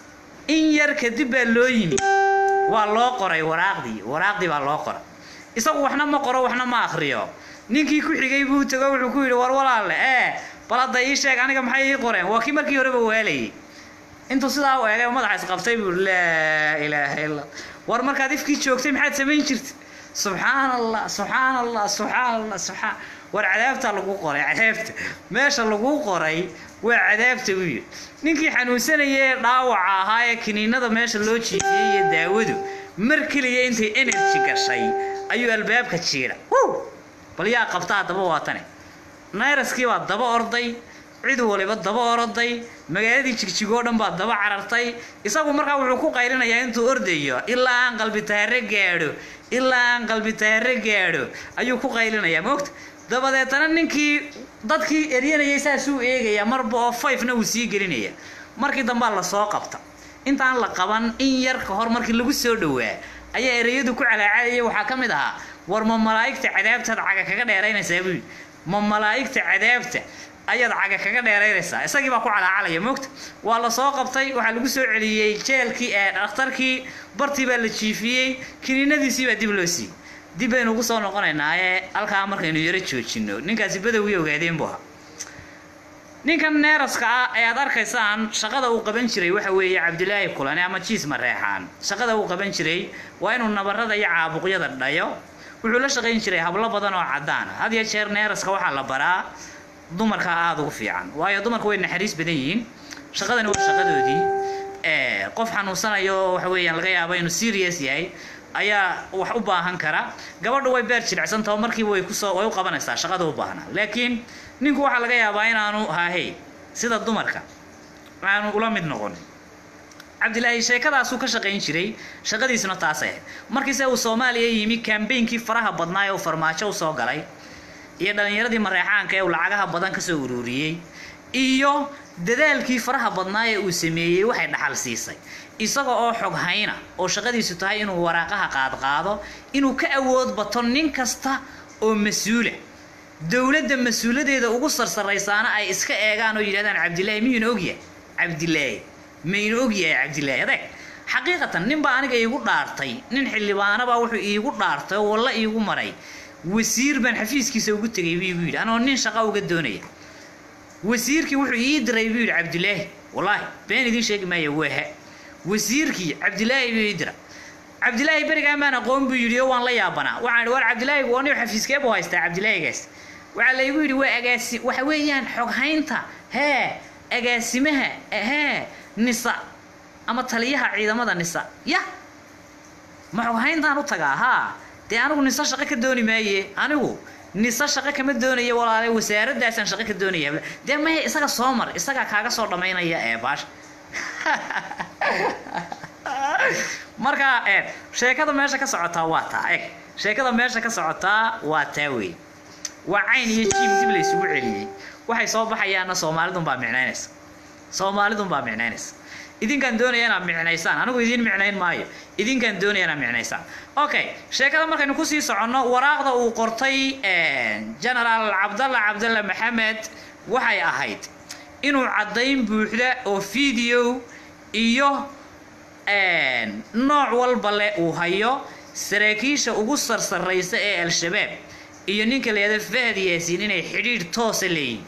in yar kadib baa loo yimi waa loo qoray waraaqdii waraaqdii baa loo qoray isagu waxna ma qoro waxna ma akriyo ninkii ku xigay buu tago wuxuu ku yidhi war walaalle ee bal hadda ii sheeg aniga maxay ii qoreen waa kii markii horeba waalayay intuu sidaa u eegay madaxa isqabtay buu laa ilaaha illa war markaad ifkii joogtay maxaad samayn jirta subxaan allah subxaan allah subxaan allah subxaan war cadaabta lagu qoray cadaabta meesha lagu qoray waa cadaabta u yidhi ninkii xanuunsanaya ee dhaawaca ahaa ee kiniinada meesha loo jiifiyey iyo daawadu mar keliya intay energy gashay ayuu albaabka jiidha bal yaa qabta haddaba waatane nayraskii baa daba orday cid waliba daba oroday magaaladii jigjigoo dhan baa daba carartay isagu markaa wuxuu ku qaylinayaa intuu ordayo ilaa aan qalbi taare gaadho ilaa aan qalbi taare gaadho ayuu ku qaylinayaa moogta dabadeetana ninkii dadkii eryanayay saasuu eegaya marba oo fayfna uu sii gelinaya markii dambaa lasoo qabta intaan la qaban in yar ka hor markii lagu soo dhowaa ayaa ereyadu ku calaacadaya waxaa ka mid ahaa war ma malaa'igta cadaabtaad caga kaga dheeraynaysaa buu yidhi ma malaa'igta cadaabta ayaad caga kaga dheeraynaysaa isagii baa ku calaacalaya moogta waa la soo qabtay waxaa lagu soo celiyey jeelkii ee dhakhtarkii bartii baa la jiifiyey kiniinadiisii baa dib loo siiyey dib baynu ugu soo noqonaynaaye halkaa markaynu yaro joojino ninkaasi badowgii ogaadeen buu ahaa ninkan neeraska ah ee aad arkaysaan shaqada uu qaban jiray waxa weeye cabdilaahi kulane ama jiis mareexaan shaqada uu qaban jiray waa inuu nabarada iyo caabuqyada dhayo wuxuu la shaqayn jiray hablo badan oo cadaan ah had iyo jeer neeraska waxaa la baraa dumarka aada ugu fiican waayo dumarku way naxariis badan yihiin shaqadani waa shaqadoodii qof xanuunsanayo waxa weeyaan laga yaabo inuu serious yahay ayaa wax u baahan kara gabadhu way beer jilicsantaho markiiba way kusoo way u qabanaysaa shaqada u baahna laakiin ninku waxaa laga yaabaa inaanu haahey sida dumarka aanu ula mid noqon cabdilaahi sheekadaasuu ka shaqayn jiray shaqadiisuna taasay ahayd markiise uu soomaaliya yimi kambeynkii faraha badnaa ee uu farmaajo usoo galay iyo dhallinyaradii mareexaanka ee uu lacagaha badan kasoo ururiyey iyo dadaalkii faraha badnaa ee uu sameeyey waxay dhaxal siisay isaga oo xog hayna oo shaqadiisu tahay inuu waraaqaha qaadqaado inuu ka awood bato nin kasta oo mas-uula dowladda mas-uuladeeda ugu sarsaraysaana ay iska eegaan oo yidhahdaan cabdilaahi miyuuna ogyahay cabdilaahi mayna ogyahay cabdilaahi adeeg xaqiiqatan ninbaa aniga iigu dhaartay nin xildhibaanabaa wuxuu iigu dhaartay oo walla iigu maray wasiir baan xafiiskiisa ugu tegay buu igu yidhi anoo nin shaqa uga doonaya wasiirkii wuxuu ii diray buu yidhi cabdilaahi wallaahi been idiin sheegi maayo wehe wasiirkii cabdilaahi buu ii dira cabdilaahi berigaan baan aqoon buu yidhi oo waan la yaabanaa waxaan idhi war cabdilaahi waa nin xafiiskee buu haystaa cabdilaahigaas waxaa laygu yidhi waa agaasi waxa weeyaan xoghaynta hee agaasimaha hee nisa ama taliyaha ciidamada nisa ya ma xoghayntaan u tagaa haa dee anigu nisa shaqo ka dooni maaye anigu nisa shaqo kama doonaya walaale wasaaradaasaan shaqo ka doonaya dee mahe isaga soo mar isagaa kaaga soo dhammaynaya ee baasha marka e sheekada meesha ka socotaa waa taa eg sheekada meesha ka socotaa waa taa wey waa cayn iyo jiim dib la isugu celiyey waxay soo baxayaanna soomaalidun baa micnaynaysa soomaalidun baa micnaynaysa idinkaan doonaya inaad micnaysaan anigu idiin micnayn maayo idinkaan doonaya inaad micnaysaan okay sheekada markaynu kusii soconno waraaqda uu qortay genaraal cabdalla cabdalla maxamed waxay ahayd inuu caddayn buuxda oo video iyo nooc walba leh uu hayo saraakiisha ugu sarsaraysa ee al-shabaab iyo ninka leeda fahad yaasiin inay xidhiidh toosa leeyihin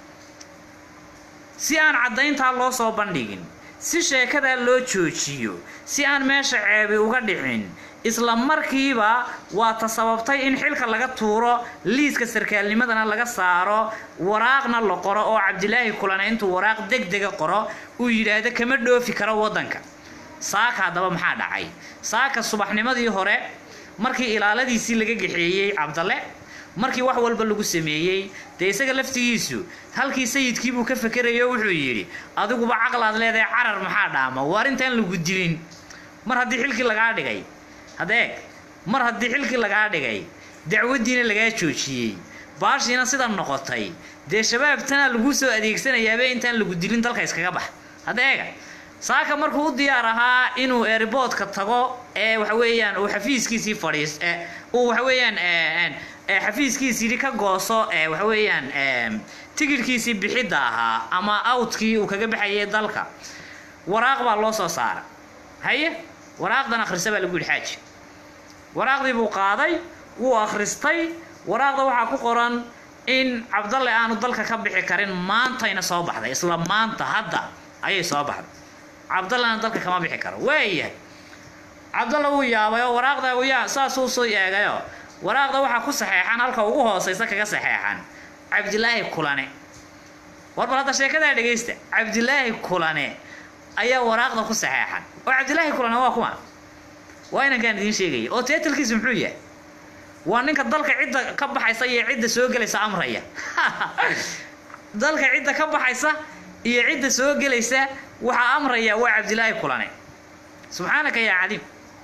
si aan caddayntaa loo soo bandhigin si sheekadaa loo joojiyo si aan meesha ceebi uga dhicin isla markiiba waa ta sababtay in xilka laga tuuro liiska sarkaalnimadana laga saaro waraaqna la qoro oo cabdilaahi kulana intuu waraaq deg dega qoro uu yidhaahdo kama dhoofi karo waddanka saaka haddaba maxaa dhacay saaka subaxnimadii hore markii ilaaladiisii laga gaxeeyey cabdalle markii wax walba lagu sameeyey dee isaga laftigiisu halkii sayidkii buu ka fakerayo wuxuu yidhi adiguba caqlaad leedahay carar maxaa dhaama waar intaan lagu dilin mar haddii xilkii lagaa dhigay hadeeg mar haddii xilkii lagaa dhigay dacwaddiina lagaa joojiyey baashiina sida noqotay dee shabaabtana laguu soo adeegsanayaaba intaan lagu dilin dalka iskaga bax hadeega saaka markuu u diyaar ahaa inuu airboodka tago ee waxa weeyaan uu xafiiskiisii fadhiis uu waxa weeyaan xafiiskiisii ka gooso waxa weeyaan tigidhkiisii bixidda ahaa ama outkii uu kaga baxayay dalka waraaq baa loo soo saara haye waraaqdan akhrisa baa lagu yidhi xaaji waraaqdii buu qaaday wuu akhristay waraaqda waxaa ku qoran in cabdalle aanu dalka ka bixi karin maantayna soo baxday isla maanta hadda ayay soo baxday cabdallana dalka kama bixi karo waayahay cabdalla wuu yaabay oo waraaqda yaa saasuu soo eegayoo waraaqda waxaa ku saxeexan halka ugu hooseysa kaga saxeexan cabdilaahi kulane war bal hadda sheekadaa dhegaysta cabdilaahi kulane ayaa waraaqda ku saxeexan oo cabdilaahi kulane waa kuma waa inankaan idiin sheegaya oo teetalkiisu muxuu yahay waa ninka dalka cidda ka baxaysa iyo cidda soo gelaysa amraya dalka cidda ka baxaysa iyo cidda soo gelaysa waxaa amraya waa cabdilaahi kulane subxaanaka yaa cadiim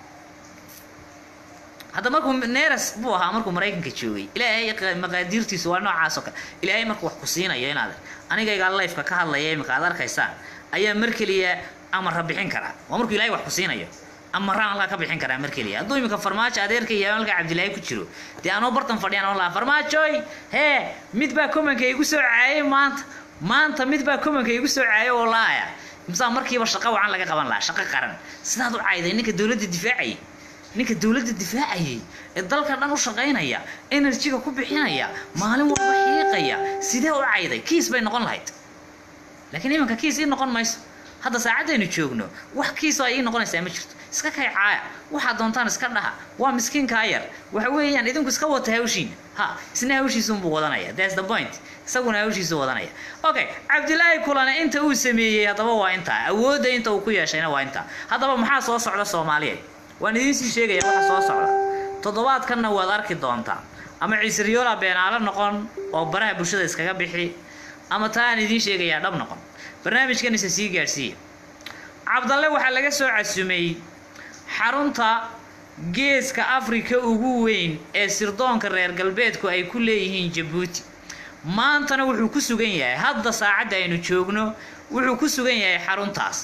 hadda markuu neras buu ahaa markuu maraykanka joogay ilaahay maqaadiirtiisu waa noocaas oo kale ilaahay markuu wax ku siinayo inaad anigaygaa lifeka ka hadlaya imika aad arkaysaan ayaa mar keliya amarra bixin karaa waa markuu ilahay wax ku siinayo amaraan halkaa ka bixin karaa mar keliya hadduu imika farmaajo adeerka iyo halka cabdilaahi ku jiro dee anoo bartan fadhiyaan oo lahaa farmaajoy hee mid baa komanka igu soo caayay maanta maanta mid baa komanka igu soo caayay oo laaya imsaa markiiba shaqo wacan laga qaban lahaa shaqo qaran sidaad u cayday ninka dowladda difaacayay ninka dowladda difaacayay ee dalka dhan u shaqaynaya enerjiga ku bixinaya maalin walba xiiqaya sidee u cayday kiis bay noqon lahayd laakiin iminka kiis ii noqon mayso hadda saacadaynu joogno wax kiisoo ay ii noqonaysaa ma jirto iska kay caaya waxaad doontaan iska dhaha waa miskiinkaa yar waxa weeyaan idinku iska wata hawshiina ha isna hawshiisuunbuu wadanaya that's the point isaguna hawshiisu wadanaya okay cabdilaahi kulane inta uu sameeyey haddaba waa intaa awoodda inta uu ku yeeshayna waa intaa haddaba maxaa soo socda soomaaliyeed waan idiin sii sheegaya waxa soo socda toddobaadkanna waad arki doontaa ama ciisriyoola beenaalo noqon oo baraha bulshada iskaga bixi ama taa aan idiin sheegayaa dhab noqon barnaamijkan isa sii gaadhsiiya cabdalle waxaa laga soo casumay xarunta geeska afrika ugu weyn ee sirdoonka reer galbeedku ay ku leeyihiin jabuuti maantana wuxuu ku sugan yahay hadda saacadda aynu joogno wuxuu ku sugan yahay xaruntaas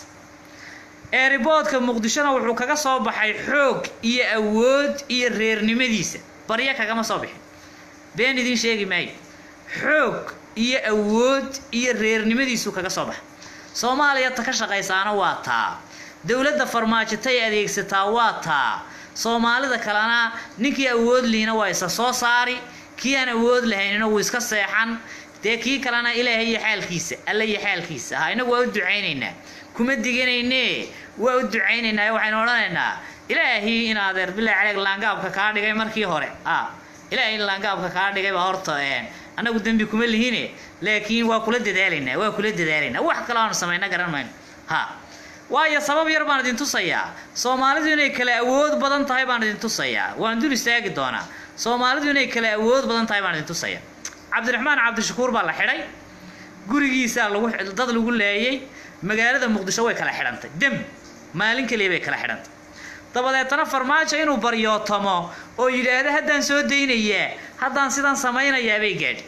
eeriboodka muqdishona wuxuu kaga soo baxay xoog iyo awood iyo reernimadiisa baryo kagama soo bixin been idiin sheegi maayo xoog iyo awood iyo reernimadiisuu kaga soo baxay soomaaliya ta ka shaqaysaana waa taa dowladda farmaajotay adeegsataa waa taa soomaalida kalena ninkii awood liina waa isa soo saari kii aan awood lahaynina wuu iska seexan dee kii kalena ilaahay iyo xaalkiisa alla iyo xaalkiisa aha inagu waa u ducaynaynaa kuma diganayne waa u ducaynaynaa waxaynu odhanaynaa ilaahi in adeer bilaa caleeg laangaabka kaa dhigay markii hore a ilaahay laangaabka kaa dhigay baa horta annagu dembi kuma lihine laakiin waa kula dadaalaynaa waa kula dadaalaynaa wax kale aanu samayna garan mayno ha waayo sabab yar baan idin tusayaa soomaalidu inay kala awood badan tahay baan idin tusayaa waan dul istaagi doonaa soomaalidu inay kala awood badan tahay baan idin tusayaa cabdiraxmaan cabdishakuur baa la xidhay gurigiisaa lagu dad lagu leeyay magaalada muqdisho way kala xidhantay dem maalin keliya bay kala xidhantay dabadeetana farmaajo inuu baryootomo oo yidhaahdo haddaan soo daynayaa haddaan sidan samaynayaa bay gaadhi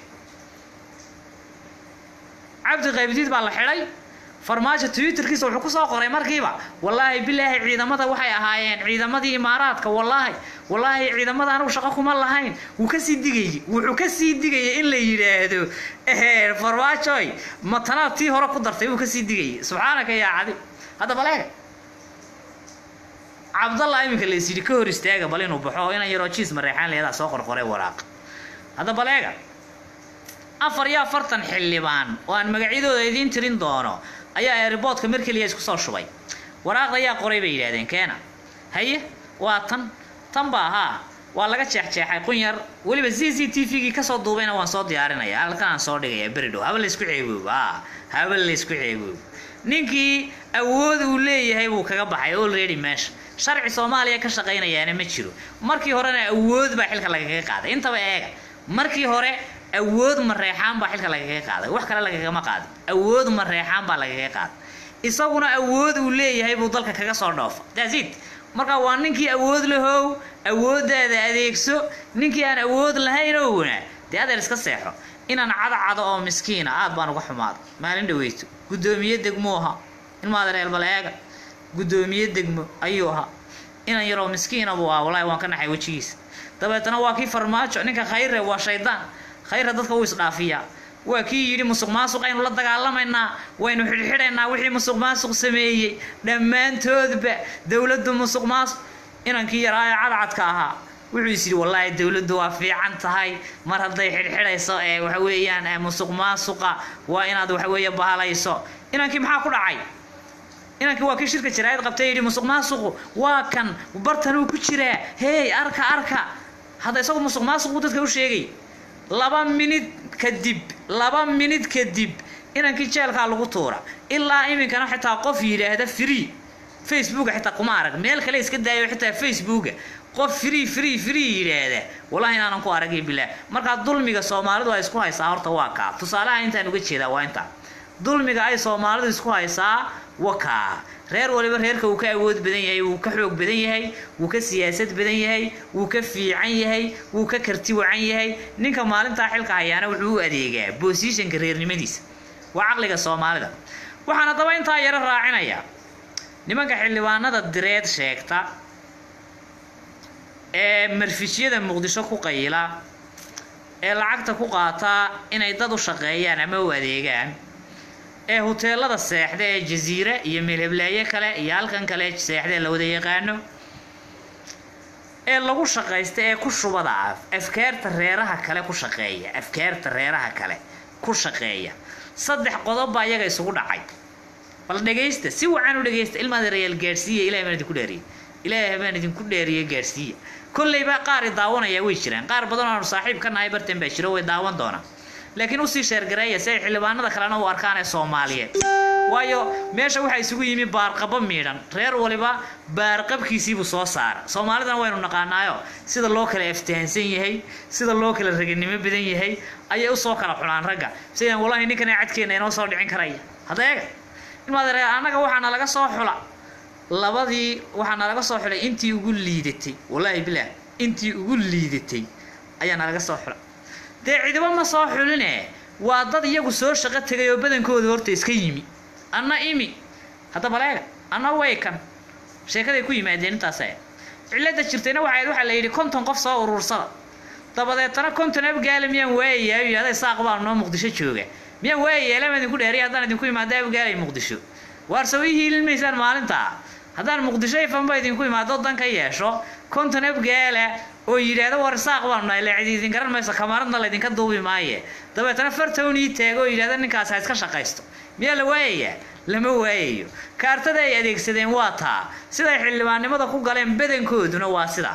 cabdi qaybdiid baa la xidhay farmaajo twitterkiisa wuxuu kusoo qoray markiiba wallaahi bilaahi ciidamada waxay ahaayeen ciidamadii imaaraadka wallaahi wallaahi ciidamada anigu shaqo kuma lahayn wuu kasii digayay wuxuu kasii digayay in la yidhaahdo farmaajoy matanaad tii hore ku dartay wuu kasii digayay subxaanaka yaa cadi hadda baleega cabdalla iminka la isyidhi ka hor istaaga bal inuu baxo oo inan yaroo jiis mareexaan leedaa soo qorqoray waraaq hadda baleega afar iyo afartan xildhibaan oo aan magacyadooda idiin tirin doono ayaa eeriboodka mar keliya isku soo shubay waraaqda ayaa qoray bay yidhahdeen keena haye waa tan tan baa haa waa laga jeexjeexay qunyar weliba z z t v-gii kasoo duubayna waan soo diyaarinaya halkan aan soo dhigaya beri dhow haba laysku ceegoobo a haba laysku ceegoobo ninkii awood uu leeyahay buu kaga baxay already meesha sharci soomaaliya ka shaqaynayaana ma jiro markii horena awood baa xilka lagaga qaaday intaba eega markii hore awood mareexaan baa xilka lagaga qaaday wax kale lagagama qaadin awood mareexaan baa lagaga qaaday isaguna awood uu leeyahay buu dalka kaga soo dhoofa dasid marka waa ninkii awood lahow awooddaada adeegso ninkii aan awood lahayn owna dee adeer iska seexo inaan cadcado oo miskiina aad baan uga xumaada maalin dhaweyto guddoomiye degmo ahaa ilmaada reer baleega guddoomiye degmo ayuu ahaa inan yaroo miskiina buu ahaa wallaahi waan ka naxay wejigiisa dabeetana waa kii farmaajo ninka khayre waa shaydaan khayra dadka wuu isdhaafiyaa waa kii yidhi musuq maasuq aynu la dagaalamaynaa waynu xidhxidhaynaa wixii musuq maasuq sameeyey dhammaantoodba dowladdu musuq maasuq inankii yaraa ee cadcadka ahaa wuxuu is yidhi wallaahi dowladdu waa fiican tahay mar hadday xidhxidhayso ee waxa weeyaan musuq maasuqa waa inaad waxa weeye bahalayso inankii maxaa ku dhacay inankii waa kii shirka jaraa'id qabtay yidhi musuq maasuqu waa kan bartanuu ku jiraa hey arka arka hadda isagu musuq maasuqu dadka u sheegay laba minid kadib laba minid kadib inankii jeelkaa lagu tuura ilaa iminkana xitaa qof yidhaahda free facebooka xitaa kuma arag meel kale iska daayo xitaa facebooka qof free free free yidhaahda wallahi inaanan ku aragay bilaah markaa dulmiga soomaalidu ay isku haysaa horta waa kaa tusaalaha intaan uga jeedaa waa intaa dulmiga ay soomaalidu isku haysaa waa kaa reer waliba reerka wuu ka awood badan yahay wuu ka xoog badan yahay wuu ka siyaasad badan yahay wuu ka fiican yahay wuu ka karti wacan yahay ninka maalintaa xilka hayaana wuxuu u adeegaa bosishanka reernimadiisa waa caqliga soomaalida waxaan haddaba intaa yaro raacinayaa nimanka xildhibaanada direed sheegta ee marfishyada muqdisho ku qayila ee lacagta ku qaata inay dad u shaqeeyaan ama u adeegaan ee huteelada seexda ee jasiire iyo meelheblaaye kale iyo halkan kale seexda ee la wada yaqaano ee lagu shaqaysta ee ku shubada ah afkaarta reeraha kale ku shaqeeya afkaarta reeraha kale ku shaqeeya saddex qodob baa iyaga isugu dhacay bal dhegaysta si wacan u dhegaysta ilmaada reyaal gaadhsiiya ilahay baan idinku dheeriye ilaahay baan idinku dheeriye gaadhsiiya kollayba qaar i daawanaya way jiraan qaar badan oo aanu saaxiib ka nahay bartan baa jiro way daawan doonaan laakiin usii sheergareeya si ay xildhibaanada kalena u arkaan ee soomaaliyeed waayo meesha waxaa isugu yimi baarqabo miidhan reer waliba baarqabkiisiibuu soo saara soomaalidana waynu naqaanaayo sida loo kala aftahansan yahay sida loo kala raganimo badan yahay ayay usoo kala xulaan ragga sidaan wallahi ninkana cadkeena inoo soo dhicin karaya hadeega ilmaadare annaga waxaana laga soo xula labadii waxaana laga soo xulay intii ugu liidatay wallaahi bilaah intii ugu liidatay ayaana laga soo xula dee cidiba ma soo xuline waa dad iyagu soo shaqo tegay oo badankooda horta iska yimi anna imi hadda baleega anna waykan sheekaday ku yimaadeen intaas aya cilada jirtayna waxayd waxaa la yidhi konton qof soo urursada dabadeetana konton abgaala miyaan waayayaa iyo aday saaq baan noo muqdisho jooga miyaan waayayaa lama idinku dheeriya haddaan idinku imaado abgaalay muqdisho waarse way hiilin maysaan maalintaa haddaan muqdisho ifanba idinku imaado dan ka yeesho konton abgaala oo yidhaahdo war saaq baanu nahay la cidi idin garan mayso kamaradna laydinka duubi maaye dabeetana fartown ii taago oo yidhahdo ninkaas ha iska shaqaysto miyaa la waayayaa lama waayayo kaartada ay adeegsadeen waa taa siday xildhibaannimada ku galeen badankooduna waa sidaa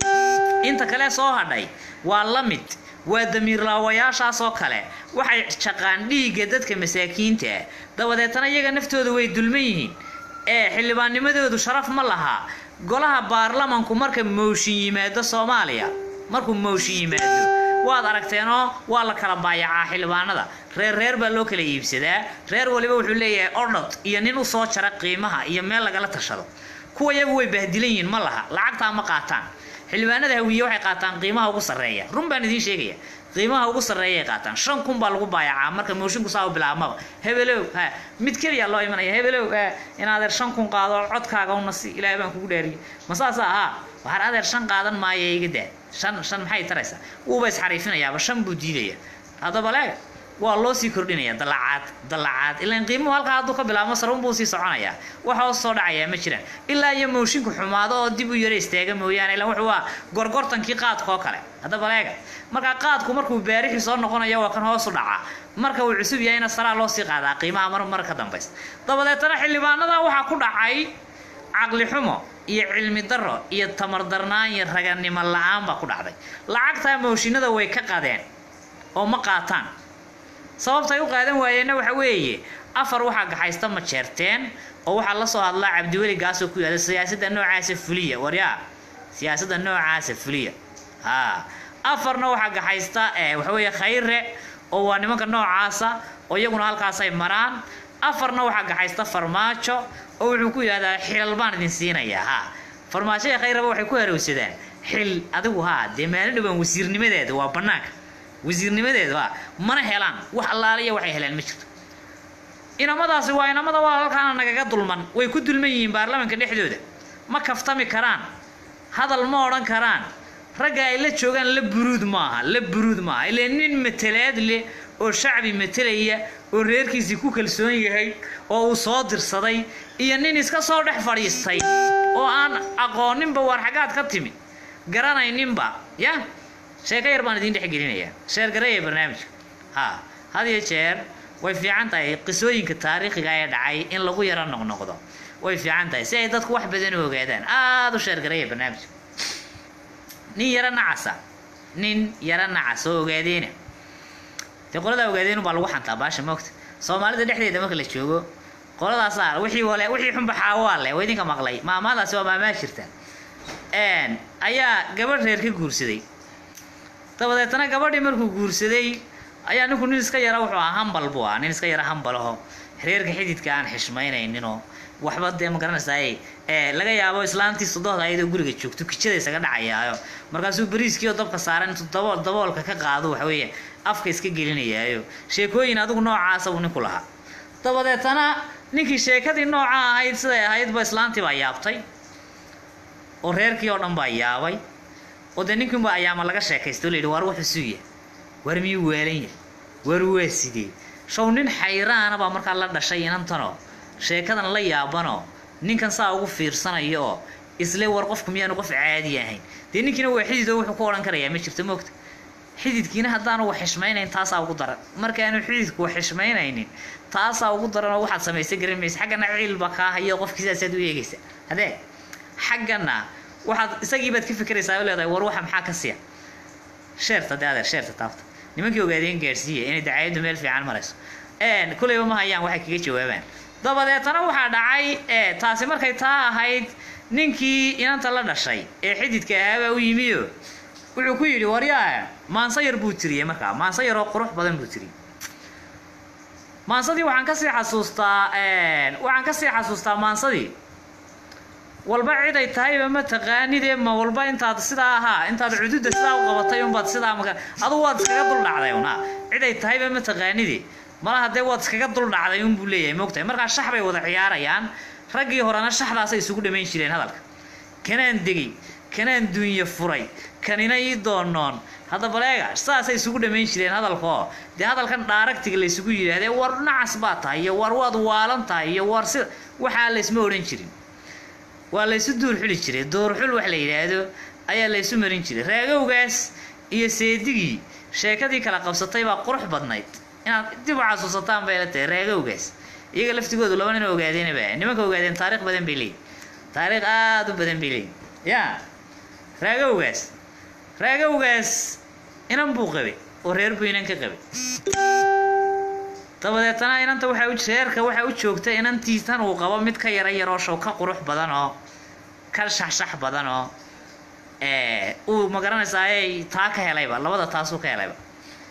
inta kale soo hadhay waa la mid waa damiirlaawayaashaas oo kale waxay shaqaan dhiigga dadka masaakiinta ah dabadeetana iyaga naftooda way dulman yihiin ee xildhibaannimadoodu sharaf ma laha golaha baarlamanku marka mooshin yimaado soomaaliya markuu mooshin yimaado waad aragteenoo waa la kala baayacaa xildhibaanada reer reer baa loo kala iibsadaa reer waliba wuxuu leeyahay ordhod iyo nin usoo jara qiimaha iyo meel lagala tashado kuwa iyagu way bahdilan yihiin ma laha lacagtaa ma qaataan xildhibaanada hawiye waxay qaataan qiimaha ugu sarreeya run baan idiin sheegaya qiimaha ugu sarreeyay qaataan shan kun baa lagu baayacaa marka moosinku saa u bilaabmaba hebelow ha mid keliya loo imanaya hebelow ha in adeer shan kun qaado codkaaga una si ilaahay baan kugu dheeriye ma saasa ahaa waxaan adeer shan qaadan maayo iga daa shan shan maxay taraysaa wuuba isxariifinayaaba shan buu diidaya haddaba leega waa loo sii kordhinaya dalacaad dalacaad ilaan qiimuhu halkaa hadduu ka bilaabmo sarun buu sii soconayaa wax hoos soo dhacayaa ma jiraan ilaa iyo moosinku xumaado oo dib u yara istaaga mooyaane ilaan wuxuu waa gorgortankii qaadka oo kale haddaba leega markaa qaadku markuu baarixii soo noqonayo waa kan hoos u dhacaa marka uu cusub yahayna saraa loo sii qaadaa qiimaha mar mar ka dambaysa dabadeetana xildhibaanada waxaa ku dhacay caqli xumo iyo cilmi daro iyo tamar darnaan iyo raganimo la-aan baa ku dhacday lacagtaa mooshinada way ka qadeen oo ma qaataan sababta ay u qaadan waayeenna waxa weeye afar waxaa gaxaysta ma jeerteen oo waxaa la soo hadlaa cabdiweli gaasoo ku yaada siyaasadda noocaasa fuliya waryaa siyaasadda noocaasa fuliya haa afarna waxaa gaxaysta waxa weeye khayre oo waa nimanka noocaasa oo iyaguna halkaasay maraan afarna waxaa gaxaysta farmaajo oo wuxuu ku yidhahdaa xilal baan idin siinayaa haa farmaajo iyo khayraba waxay ku harowsadaan xil adigu haa dee maalin dhowaan wasiirnimadeeda waa bannaanka wasiirnimadeeda waa mana helaan wax allaaliya waxay helaan ma jirto inamadaasi waa inamada waa halkaana nagaga dulman way ku dulman yihiin baarlamanka dhexdooda ma kaftami karaan hadal ma odhan karaan ragga ay la joogaan la buruud maaha la buruud maaha ilaa nin matalaad leh oo shacbi matalaya oo reerkiisii ku kalsoon yahay oo uu soo dirsaday iyo nin iska soo dhex fadhiistay oo aan aqooninba waar xaggaad ka timi garanayninba ya sheeko yar baan idiin dhexgelinayaa sheergareeya barnaamijka ha had iyo jeer way fiican tahay qisooyinka taariikhiga ee dhacay in lagu yaro noqnoqdo way fiican tahay si ay dadku wax badan u ogaadaan aada u sheergaraya barnaamijka nin yaro nacasa nin yaro nacas oo ogaadeena dee qoladaa ogaadeenu baa lagu xantaa baasha moogta soomaalida dhexdeeda marka la joogo qoladaasaa wixii wale wixii xunba xaawaa leh waa idinka maqlay maamaadaasi waa maamaa jirta ayaa gabadh reer ka guursaday dabadeetana gabadhii markuu guursaday ayaa ninku nin iska yara wuxuu ahaa hambal buu ahaa nin iska yara hambalaho reerka xididka aan xishmaynayninoo waxba dee ma garanaysaay laga yaabo islaantii sodohda ayadoo guriga joogto kijada isaga dhacayaayo markaasuu bariiskiioo dabka saaran intuu dabool daboolka ka qaado waxweeye afka iska gelinayaayo sheekooyin adigu noocaasa buu ninku lahaa dabadeetana ninkii sheekadii nooca ahayd siday ahaydba islaantii baa yaabtay oo reerkii oo dhan baa yaabay oo dee ninkiinba ayaama laga sheekaystay o layidhi waar wuxuu suuya waar miyuu weelan yahay waar waa sidee show nin xayraana baa markaa la dhashay inantanoo sheekadan la yaabanoo ninkan saa ugu fiirsanayo oo isle war qofku miyaanu qof caadi ahayn dee ninkiina waa xidid oo wuxuu ku odhan karayaa ma jirto moogta xididkiina haddaanu wax xishmaynayn taasaa ugu daran markaanu xididku wax xishmaynaynin taasaa ugu daran oo waxaad samaysay garan maysa xaggana ciilba kaa hayo qofkii sidaasaad u eegaysa hadee xaggana waxaad isagiibaad ka fikiraysaa oo leedahay war waxa maxaa ka siya sheerta dee adeer sheerta taabta nimankii ogaadeen gaadhsiiya inay dacaayaddu meel fiican marayso kulayba ma hayaan waxay kaga jawaabaan dabadeetana waxaa dhacay taasi markay taa ahayd ninkii inanta la dhashay ee xididka ahaabaa u yimiyo wuxuu ku yidhi waryaa maanso yar buu tiriyey markaa maanso yaroo qurux badan buu tiriyey maansadii waxaan kasii xasuustaa waxaan kasii xasuustaa maansadii walba cid ay tahayba ma taqaanidee ma walba intaad sidaa ahaa intaad cududa sidaa u qabatay unbaad sidaa maka adugu waad iskaga dul dhacday una cid ay tahayba ma taqaanide malaha dee waad iskaga dul dhacday unbuu leeyahay moogtahay markaa shax bay wada ciyaarayaan raggii horena shaxdaasay isugu dhamayn jireen hadalka kanaan degay kanaan duunye furay kanina ii doonoon hadda baleega saasay isugu dhamayn jireen hadalkaoo dee hadalkan dhaaragtiga laysugu yidhaahdee war nacas baa tahay iyo war waad waalan tahay iyo war sida waxaa laysma odhan jirin waa laysu duurxuli jiray duurxul wax la yidhaahdo ayaa laysu marin jiray raagowgaas iyo seedigii sheekadii kala qabsatay baa qurux badnayd inaad dib u xasuusataan bay la tahay raagowgaas iyaga laftigoodu laba nin ogaadeenaba nimanka ogaadeen taariikh badan bay leeyihin taariikh aada u badan bay leeyihin ya raagowgaas raagowgaas inan buu qabay oo reer buu inan ka qabay dabadeetana inanta waxaa u reerka waxaa u joogta inantiisan uu qabo mid ka yara yaroo show ka qurux badan oo ka shaxshax badan oo uu magaranaysaay taa ka helayba labada taasuu ka helayba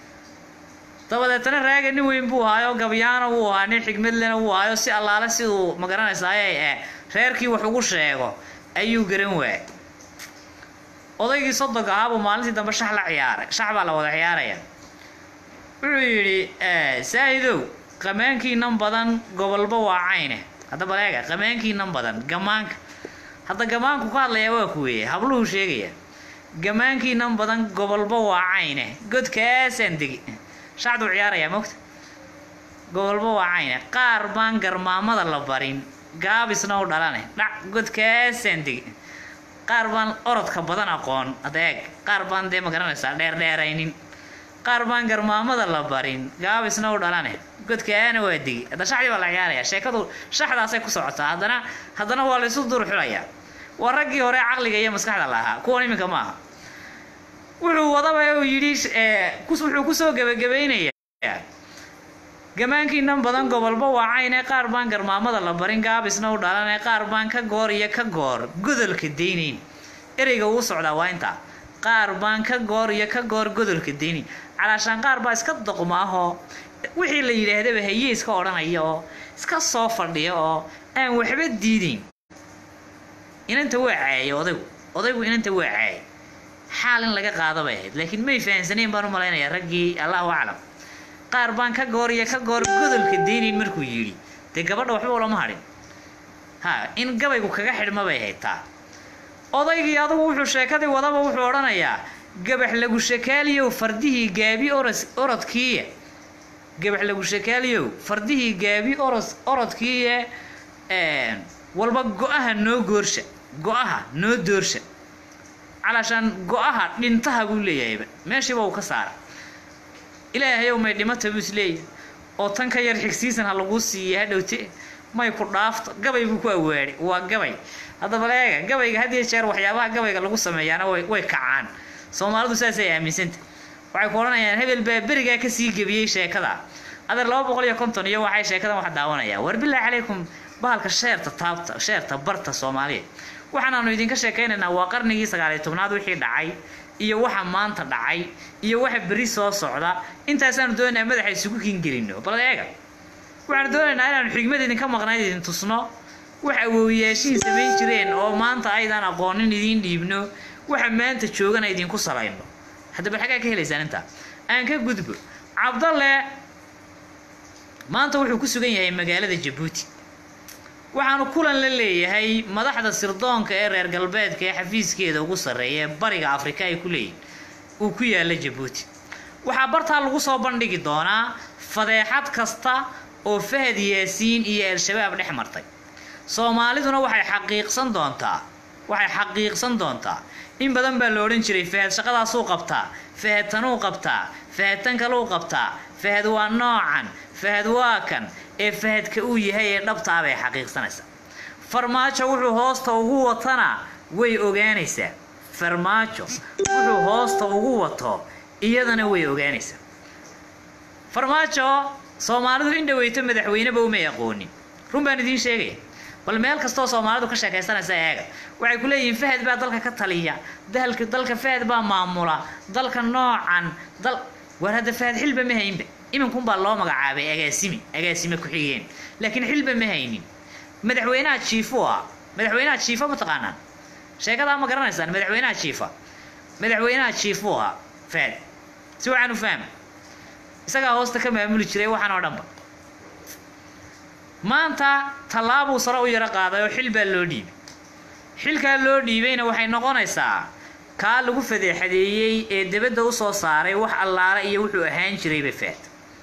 dabadeetana raaga nin weyn buu ahaayo gabyaana wuu ahaa nin xigmadlena wuu ahaayo si allaale siduu magaranaysaay reerkii wax ugu sheego ayuu garan waayay odaygii sodonka ahaabuu maalintii dambe shax la ciyaaray shax baa la wada ciyaaraya wuxuu yidhi saahidow qamaankiinan badan gobolba waa cayne hadda baleega qamaankiinan badan gamaanka hadda gamaanku ka hadlayaa waa kuweeye habluhu sheegaya gamaankiinan badan gobolba waa cayne godkaasaan degi shacduu ciyaarayaa mogta gobolba waa cayne qaar baan garmaamada la barin gaabisna u dhalane dhac godkaasaan degi qaar baan orodka badan aqoon hadda eeg qaar baan dee ma garanaysaa dheerdheeraynin qaar baan garmaamada la barin gaabisna u dhalane godkaana waa digi hadda shacdii baa la ciyaaraya sheekadu shaxdaasay ku socotaa haddana haddana waa laysu durxulayaa waa raggii hore caqliga iyo maskaxda lahaa kuwan iminka maaha wuxuu wadaba uu yidhi wuxuu kusoo gebagabaynayaa gamaankiinan badan gobolba waa cayne qaar baan garmaamada la barin gaabisna u dhalane qaar baan ka goor iyo ka goor godolka daynayn ereyga uu socdaa waa intaa qaar baan ka goor iyo ka goor godolka daynayn calaashaan qaar baa iska doqma ahoo wixii la yidhaahdaba haye iska odhanaya oo iska soo fadhiya oo aan waxba diidayn inanta waa caayay odaygu odaygu inanta waa caayay xaal in laga qaada bay ahayd laakiin may fahansanayn baan u malaynayaa raggii allahu aclam qaar baan ka goor iyo ka goor godolka daynayn markuu yidhi dee gabadha waxba ulama hadhin ha in gabaygu kaga xidhma bay ahayd taa odaygii adugu wuxuu sheekadii wadaba wuxuu odhanayaa gabax lagu shakaaliyow fardihii gaabi oros orodkiiye gabax lagu shakaaliyow fardihii gaabi oros orodkiiye walba go-aha noo goorsha go-aha noo doorsha calaashaan go-aha dhintaha buu leeyahayba meeshiiba uu ka saara ilaahayow may dhimata buu isleeyahay oo tan ka yar xigsiisan ha laguu siiya hadhowte may ku dhaafto gabay buu ku awaadhay waa gabay haddaba leega gabayga had iyo jeer waxyaabaha gabayga lagu sameeyaana way way kacaan soomaalidu saasay aaminsanta waxay ku odhanayaan hebel baa berigaa kasii gebiyey sheekada adeer laba boqol iyo konton iyo waxay sheekadan wax daawanayaan war bilaahi calaykum bahalka sheerta taabta sheerta barta soomaaliya waxaanaanu idinka sheekaynaynaa waa qarnigii sagaaliyo tobnaad wixii dhacay iyo waxa maanta dhacay iyo waxa berri soo socda intaasaanu doonaynaa madaxa isugu kingelino bal eega waxaanu doonaynaa inaanu xigmad idinka maqnayd idin tusno wax awoowiyaashihin samayn jireen oo maanta aydan aqoonin idiin dhiibno waxa maanta joogana idinku salayno haddaba xaggaa ka helaysaan intaa aan ka gudbo cabdalle maanta wuxuu ku sugan yahay magaalada jabuuti waxaanu kulan la leeyahay madaxda sirdoonka ee reer galbeedka ee xafiiskeeda ugu sarreeya ee bariga afrika ay ku leeyihin uu ku yaalla jabuuti waxaa bartaa lagu soo bandhigi doonaa fadeexad kasta oo fahad yaasiin iyo al-shabaab dhex martay soomaaliduna waxay xaqiiqsan doontaa waxay xaqiiqsan doontaa in badan baa la odhan jiray fahad shaqadaasuu qabtaa fahad tanuu qabtaa fahad tan kaluu qabtaa fahad waa noocan fahad waa kan ee fahadka uu yahay ee dhabtaa bay xaqiiqsanaysaa farmaajo wuxuu hoosta ugu watana way ogaanaysaa farmaajo wuxuu hoosta ugu wato iyadana way ogaanaysaa farmaajo soomaalidu in dhaweyto madaxweyneba umay aqoonin run baan idiin sheegaya bal meel kastoo soomaalidu ka sheekaysanaysa eega waxay ku leeyihiin fahad baa dalka ka taliya dalka dalka fahad baa maamula dalka noocan dal war hadda fahad xilba ma haynba iminkunbaa loo magacaabay agaasimi agaasime ku-xigeen laakiin xilba ma haynin madaxweynaha jiifo ah madaxweynaha jiifa ma taqaanaan sheekadaa ma garanaysaan madaxweynaha jiifa madaxweynaha jiifo ah fahad si waxaan u fahma isagaa hoosta ka maamuli jiray waxaan oo dhanba maanta tallaabuu sare u yaro qaaday oo xil baa loo dhiibay xilkaa loo dhiibayna waxay noqonaysaa kaa lagu fadeexadeeyey ee debadda u soo saaray wax allaale iyo wuxuu ahaan jirayba faad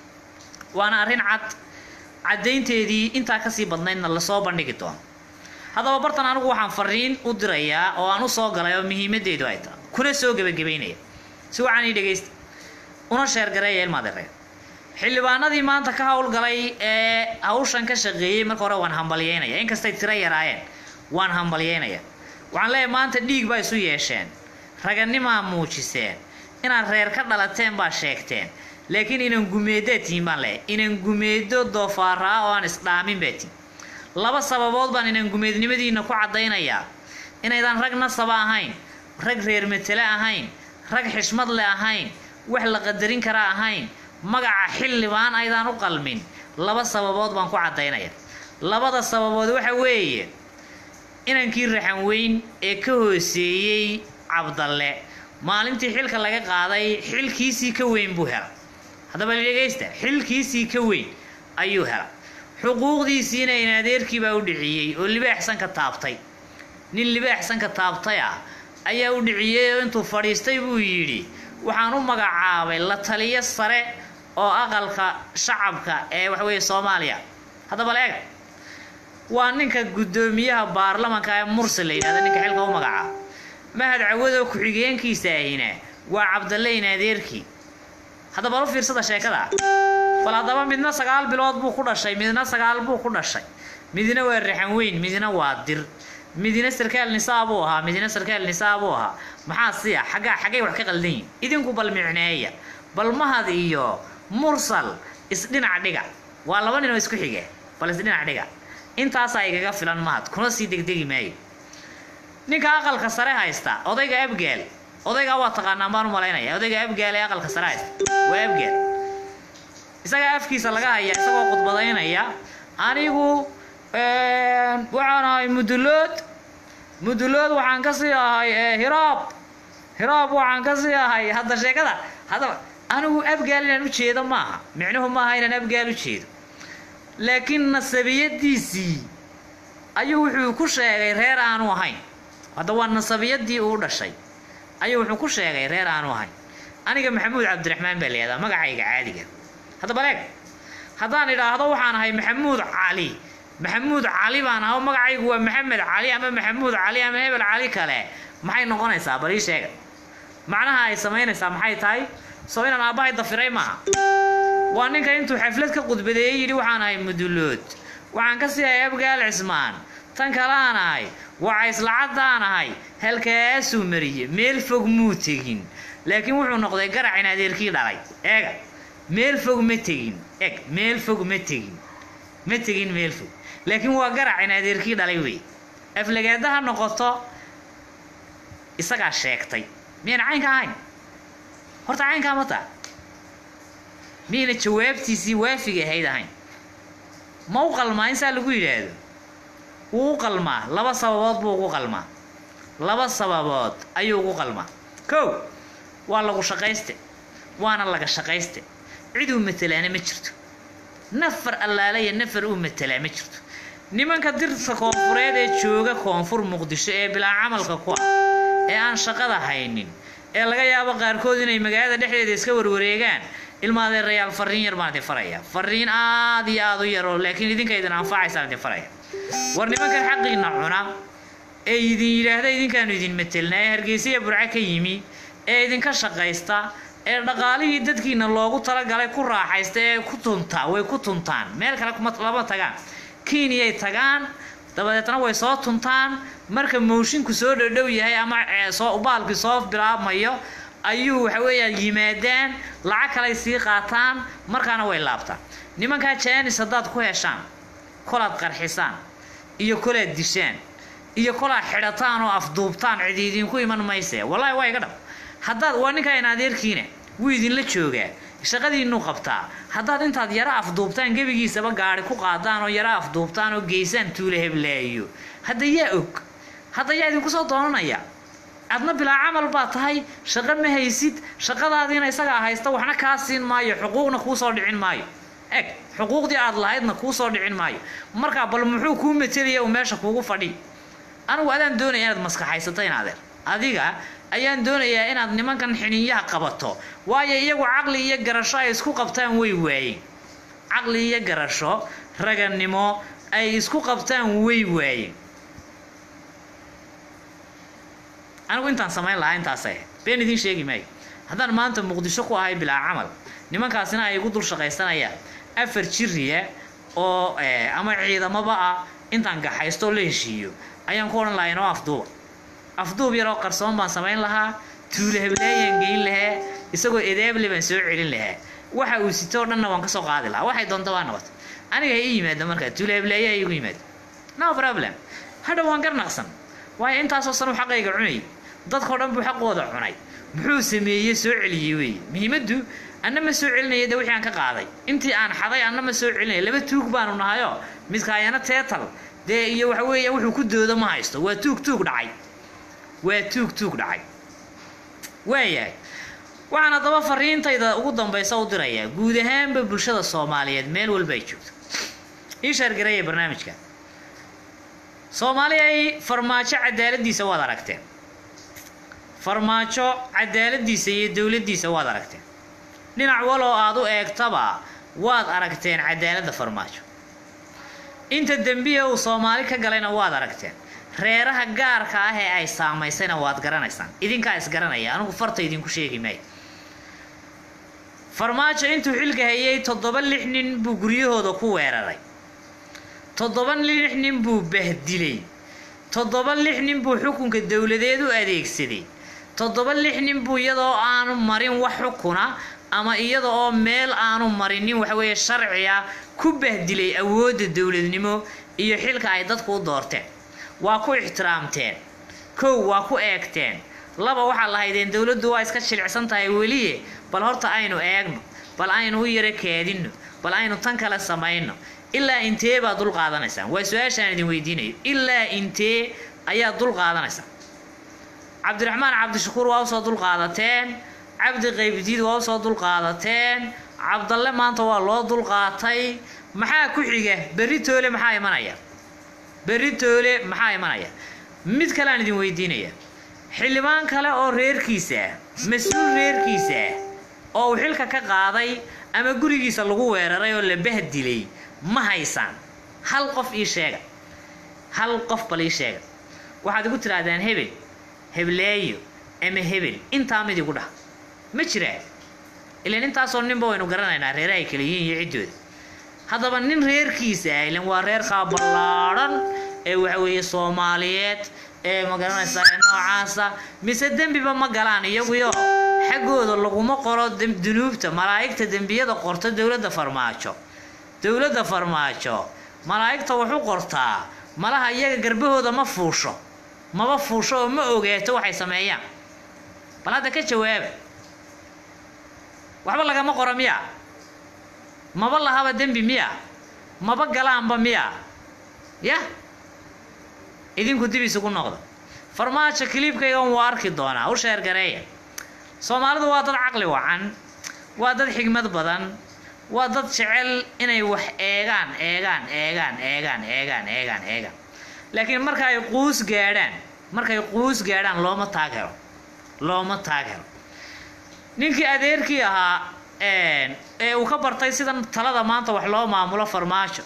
waana arrin cad caddaynteedii intaa kasii badnaydna lasoo bandhigi doono haddaba bartan anigu waxaan fariin u dirayaa oo aan u soo galay oo muhiimaddeedu ay tahay kuna soo gebagabaynaya si waxaan ii dhegaysta una sheergareeya ilmaadereed xildhibaanadii maanta ka howlgalay ee hawshan ka shaqeeyey marka hore waan hambalyeynaya inkastay tiro yaraayeen waan hambalyeynaya waxaan leeyahay maanta dhiig baa isu yeesheen raganimaa muujiseen inaad reer ka dhalateen baa sheegteen laakiin inan gumeedaa tihiin baan leeyahay inan gumeedo doofaaraa oo aan isdhaamin baa tihin laba sababood baan inan gumeednimadiina ku caddaynayaa inaydaan rag nasaba ahayn rag reer matele ahayn rag xishmad le ahayn wax la qadarin kara ahayn magaca xildhibaan aydaan u qalmin laba sababood baan ku caddaynaya labada sababood waxa weeye inankii raxan weyn ee ka hooseeyey cabdalle maalintii xilka laga qaaday xilkiisii ka weyn buu hela haddaba dhegaysta xilkiisii ka weyn ayuu hela xuquuqdiisiina in adeerkiibaa u dhiciyey oo libaaxsanka taabtay nin libaaxsanka taabtay ah ayaa u dhiciyey oo intuu fadhiistay buu yidhi waxaan u magacaabay la taliyo sare oo aqalka shacabka ee waxaweeye soomaaliya haddaba leega waa ninka guddoomiyaha baarlamanka ee mursal la yidhahda ninka xilka u magacaaba mahad cawadoo ku-xigeenkiisa ahina waa cabdalle in adeerkii haddaba lu fiirsada sheekada bal haddaba midna sagaal bilood buu ku dhashay midna sagaal buu ku dhashay midna waa raxan weyn midna waa dir midna sarkaal nisaa buu ahaa midna sarkaal nisaa buu ahaa maxaa siya xaggaa xaggay wax ka qaldan yihin idinku bal micneeya bal mahad iyo mursal isdhinac dhiga waa laba nin oo isku xige bal isdhinac dhiga intaasaa igaga filan mahad kuna sii degdegi maayo ninka aqalka sare haysta odayga abgaal odaygaa waa taqaanaan baan u malaynaya odayga abgaal ee aqalka sare haysta waa abgaal isagaa afkiisa laga hayaa isagoo khudbadaynaya anigu waxaan ahay mudulood mudulood waxaan ka sii ahay hiraab hiraab waxaan ka sii ahay hadda sheekada haddaba anigu abgaal inaan u jeedo maaha micnuhu maaha inaan abgaal u jeedo laakiin nasabiyadiisii ayuu wuxuu ku sheegay reer aanu ahayn hadda waa nasabiyadii uu dhashay ayuu wuxuu ku sheegay reer aanu ahayn aniga maxamuud cabdiraxmaan baa layihahdaa magacayga caadiga haddaba leeg haddaan idhaahdo waxaan ahay maxamuud cali maxamuud cali baan aho magacaygu waa maxamed cali ama maxamuud cali ama hebel cali kale maxay noqonaysaa bal ii sheega macnaha ay samaynaysaa maxay tahay soo inaan aabbahay dafiray maaha waa ninka intuu xaflad ka qudbadeeyey yidhi waxaan ahay mudulood waxaan ka sii ahay abgaal cismaan tan kalaan ahay wacaysla-caddaan ahay halkaasuu mariyey meel fog muu tegin laakiin wuxuu noqday garac in adeerkii dhalay eega meel fog ma tegin eg meel fog ma tegin ma tegin meel fog laakiin waa garac in adeerkii dhalay wey aflagaada ha noqoto isagaa sheegtay miyayna caynka ahayn horta caynkaa ma taa miyayna jawaabtiisii waafiga ahayd ahayn ma u qalmaa in saa lagu yidhaahdo wuu u qalmaa laba sababood buu ugu qalmaa laba sababood ayuu ugu qalmaa kow waa lagu shaqayste waana laga shaqayste cid uu matelaana ma jirto nafar allaale iyo nafar uu matelaa ma jirto nimanka dirta koonfureed ee jooga koonfur muqdisho ee bilaa camalka ku ah ee aan shaqada haynin ee laga yaabo qaarkood inay magaalada dhexdeeda iska warwareegaan ilma adeerayaal fariin yar baan idin faraya fariin aad iyo aad u yaroo laakiin idinka idin anfacaysaan idin faraya war nimankan xaqiina cuna ee idin yidhaahda idinkaanu idin matelnaa ee hargeysa burco ka yimi ee idinka shaqaysta ee dhaqaalihii dadkiina loogu talagalay ku raaxaysta ee ku tuntaa way ku tuntaan meel kale kuma lama tagaan kiiniyay tagaan dabadeetna way soo tuntaan marka moshinku soo dhodhow yahay ama soo baalkii soo bilaabmayo ayuu waxa weeyaan yimaadaan lacag kaley sii qaataan markaana way laabtaan nimankaa jaanis haddaad ku heshaan kolaad qarxisaan iyo kolaad dishaan iyo kolaad xidhataan oo afduubtaan cid idinku iman mayse wallaahi waa iga dhab haddaad waa ninkaa in adeerkiina wuu idinla joogaa shaqadiinuu qabtaa haddaad intaad yaro afduubtaan gebigiisaba gaari ku qaadaan oo yaro afduubtaan oo geysaan tuula heblaayo hadda yaa og hadda yaa idinku soo doonanaya adna bilaa camal baa tahay shaqo ma haysid shaqadaadiina isagaa haysta waxna kaa siin maayo xuquuqna kuu soo dhicin maayo eg xuquuqdii aad lahaydna kuu soo dhicin maayo markaa bal muxuu kuu matelaya uu meesha kuugu fadhi anigu adaan doonaya inaad maskaxaysato in adeer adiga ayaan doonayaa inaad nimankan xiniinyaha qabato waayo iyagu caqli iyo garasho ay isku qabtaan way waayeen caqli iyo garasho raganimo ay isku qabtaan way waayeen anigu intaan samayn lahaa intaasay ahayd been idiin sheegi maayo haddaan maanta muqdisho ku ahay bilaa camal nimankaasina ay igu dul shaqaysanayaan afar jiriya oo ama ciidamaba ah intaan gaxaysto la heshiiyo ayaan ku odhan lahaa inoo afduuba afduub yaroo qarsoon baan samayn lahaa tuula heblaayaan geyn lahaa isagoo edeable baan soo celin lahaa waxa uu sito o dhanna waan ka soo qaadi lahaa waxay doonta waa noqota aniga ha ii yimaado markaa tuula heblaaya ha igu yimaado no problem hadha waan garnaqsan waayo intaasoo san uu xaqayga cunayay dadkao dhan buu xaqooda cunay muxuu sameeyey soo celiyey weeye muhiimaddu anna ma soo celinaya de wixii aan ka qaaday intii aan xaday anna ma soo celinaya laba tuug baanu nahayoo midkaayana teetal dee iyo waxa weeya wuxuu ku doodo ma haysto waa tuug tuug dhacay waa tuug tuug dhacay waayahay waxaan haddaba fariintayda ugu dambaysa u dirayaa guud ahaanba bulshada soomaaliyeed meel walba ay joogto ii shaargaraya barnaamijka soomaali ay farmaajo cadaaladiisa waad aragteen farmaajo cadaaladiisa iyo dowladdiisa waad aragteen dhinac waloo aad u eegtaba waad aragteen cadaaladda farmaajo inta dembiya uu soomaali ka galayna waad aragteen reeraha gaarka ah ee ay saamaysayna waad garanaysaan idinkaa isgaranaya anigu farta idinku sheegi maayo farmaajo intuu xilka hayay toddoba lix nin buu guryahooda ku weeraray toddoba lix nin buu bahdilay toddoba lix nin buu xukunka dowladeed u adeegsaday toddoba lix nin buu iyadoo aanu marin wax xukuna ama iyada oo meel aanu marinin waxaweeye sharciga ku bahdilay awoodda dowladnimo iyo xilka ay dadku u doorteen waa ku ixtiraamteen kow waa ku eegteen laba waxaa lahaydeen dowladdu waa iska jilicsan tahay weliye bal horta aynu eegno bal aynu u yaro keedinno bal aynu tan kale samayno ilaa intee baad dul qaadanaysaan waa su-aashaan idin weydiinayo ilaa intee ayaad dul qaadanaysaan cabdiraxmaan cabdishakuur waa usoo dul qaadateen cabdi qaybdiid waa usoo dul qaadateen cabdalle maanta waa loo dul qaatay maxaa ku xiga berri toole maxaa imanaya berri toole maxaa imanaya mid kale aan idin weydiinaya xildhibaan kale oo reerkiisa ah mas-uul reerkiisa ah oo uu xilka ka qaaday ama gurigiisa lagu weeraray oo la bahdilay ma haysaan hal qof ii sheega hal qof bal ii sheega waxaad igu tidhaahdaan hebel hebleeyo ama hebel intaa mid igu dhah ma jiraa ilan intaasoo ninba waynu garanaynaa reerahay kala yihiin iyo ciddooda haddaba nin reerkiisa ah ilan waa reerkaa ballaadhan ee waxa weeye soomaaliyeed ee magaranaysa ee noocaasa mise dembiba ma galaan iyaguyo xaggooda laguma qoro dem- dunuubta malaa'igta dembiyada qorta dowladda farmaajo dowladda farmaajo malaa'igta wuxu qortaa malaha iyaga garbahooda ma fuusho maba fuusho oo ma ogaato waxay sameeyaan bal hadda ka jawaaba waxba lagama qoro miya maba lahaba dembi miya maba galaanba miya ya idinku dib isugu noqda farmaajo kiliibkaygan waa arki doonaa u sheer gareeya soomaalidu waa dad caqli wacan waa dad xigmad badan waa dad jecel inay wax eegaan eegaan eegaan eegaan eegaan eegaan eegaan laakiin marka ay quus gaadhaan markay quus gaadhaan looma taag helo looma taag helo ninkii adeerkii ahaa ee uu ka bartay sidan talada maanta wax loo maamulo farmaajo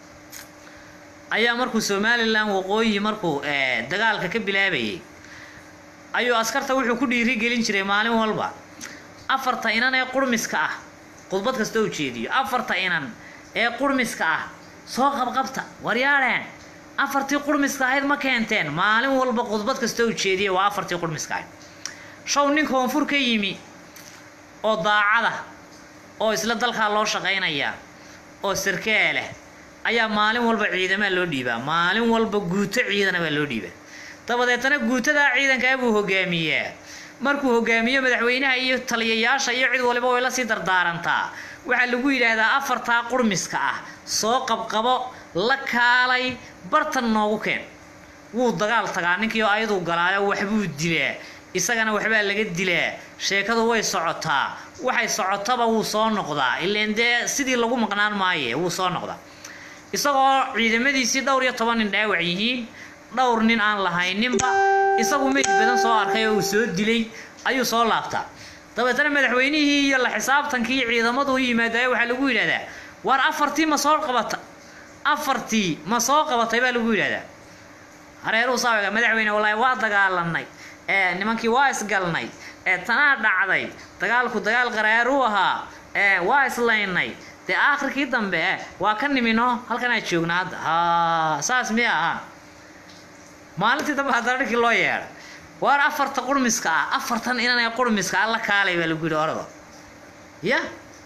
ayaa markuu somalilan waqooyi markuu dagaalka ka bilaabayay ayuu askarta wuxuu ku dhiiri gelin jiray maalin walba afarta inan ee qurmiska ah khudbad kasta u jeediyo afarta inan ee qurmiska ah soo qabqabta waryaadheen afartii qurmiska ahayd ma keenteen maalin walba khudbad kasta u jeediya waa afartii qurmiska ahayd show nin koonfur ka yimi oo daacada oo isla dalkaa loo shaqaynayaa oo sarkaa leh ayaa maalin walba ciidamaa loo dhiibaa maalin walba guuto ciidana baa loo dhiibaa dabadeetana guutadaa ciidankaa buu hogaamiyaa markuu hogaamiyo madaxweynaha iyo taliyayaasha iyo cid waliba way la sii dardaarantaa waxaa lagu yidhaahdaa afartaa qurmiska ah soo qabqabo la kaalay bartan noogu keen wuu dagaal tagaa ninkii oo ayaduu galaayo waxbuu dilaa isagana waxbaa laga dilaa sheekadu way socotaa waxay socotaba wuu soo noqdaa ileen dee sidii lagu maqnaan maaye wuu soo noqdaa isagoo ciidamadiisii dhowr iyo toban nin dhaawac yihiin dhowr nin aan lahayninba isagu meyd badan soo arkay oo uu soo dilay ayuu soo laabtaa dabeetana madaxweynihii iyo la xisaabtankii ciidamadu u yimaadaayo waxaa lagu yidhahdaa waar afartii ma soo qabata afartii ma soo qabatay baa lagu yidhahdaa hareeruu saawiga madaxweyne wallaahi waa dagaalanay ee nimankii waa isgalnay ee tanaa dhacday dagaalku dagaal qaraaruu ahaa ee waa islaynay dee aakhirkii dambe eh waa ka nimino halkanaa joogna hadda ha saas miya ahaa maalintii dambe haddana ninkii loo yeedhay waar afarta qurmiska ah afartan inanay qurmiska alla kaalay baa lagu yidhi orado ya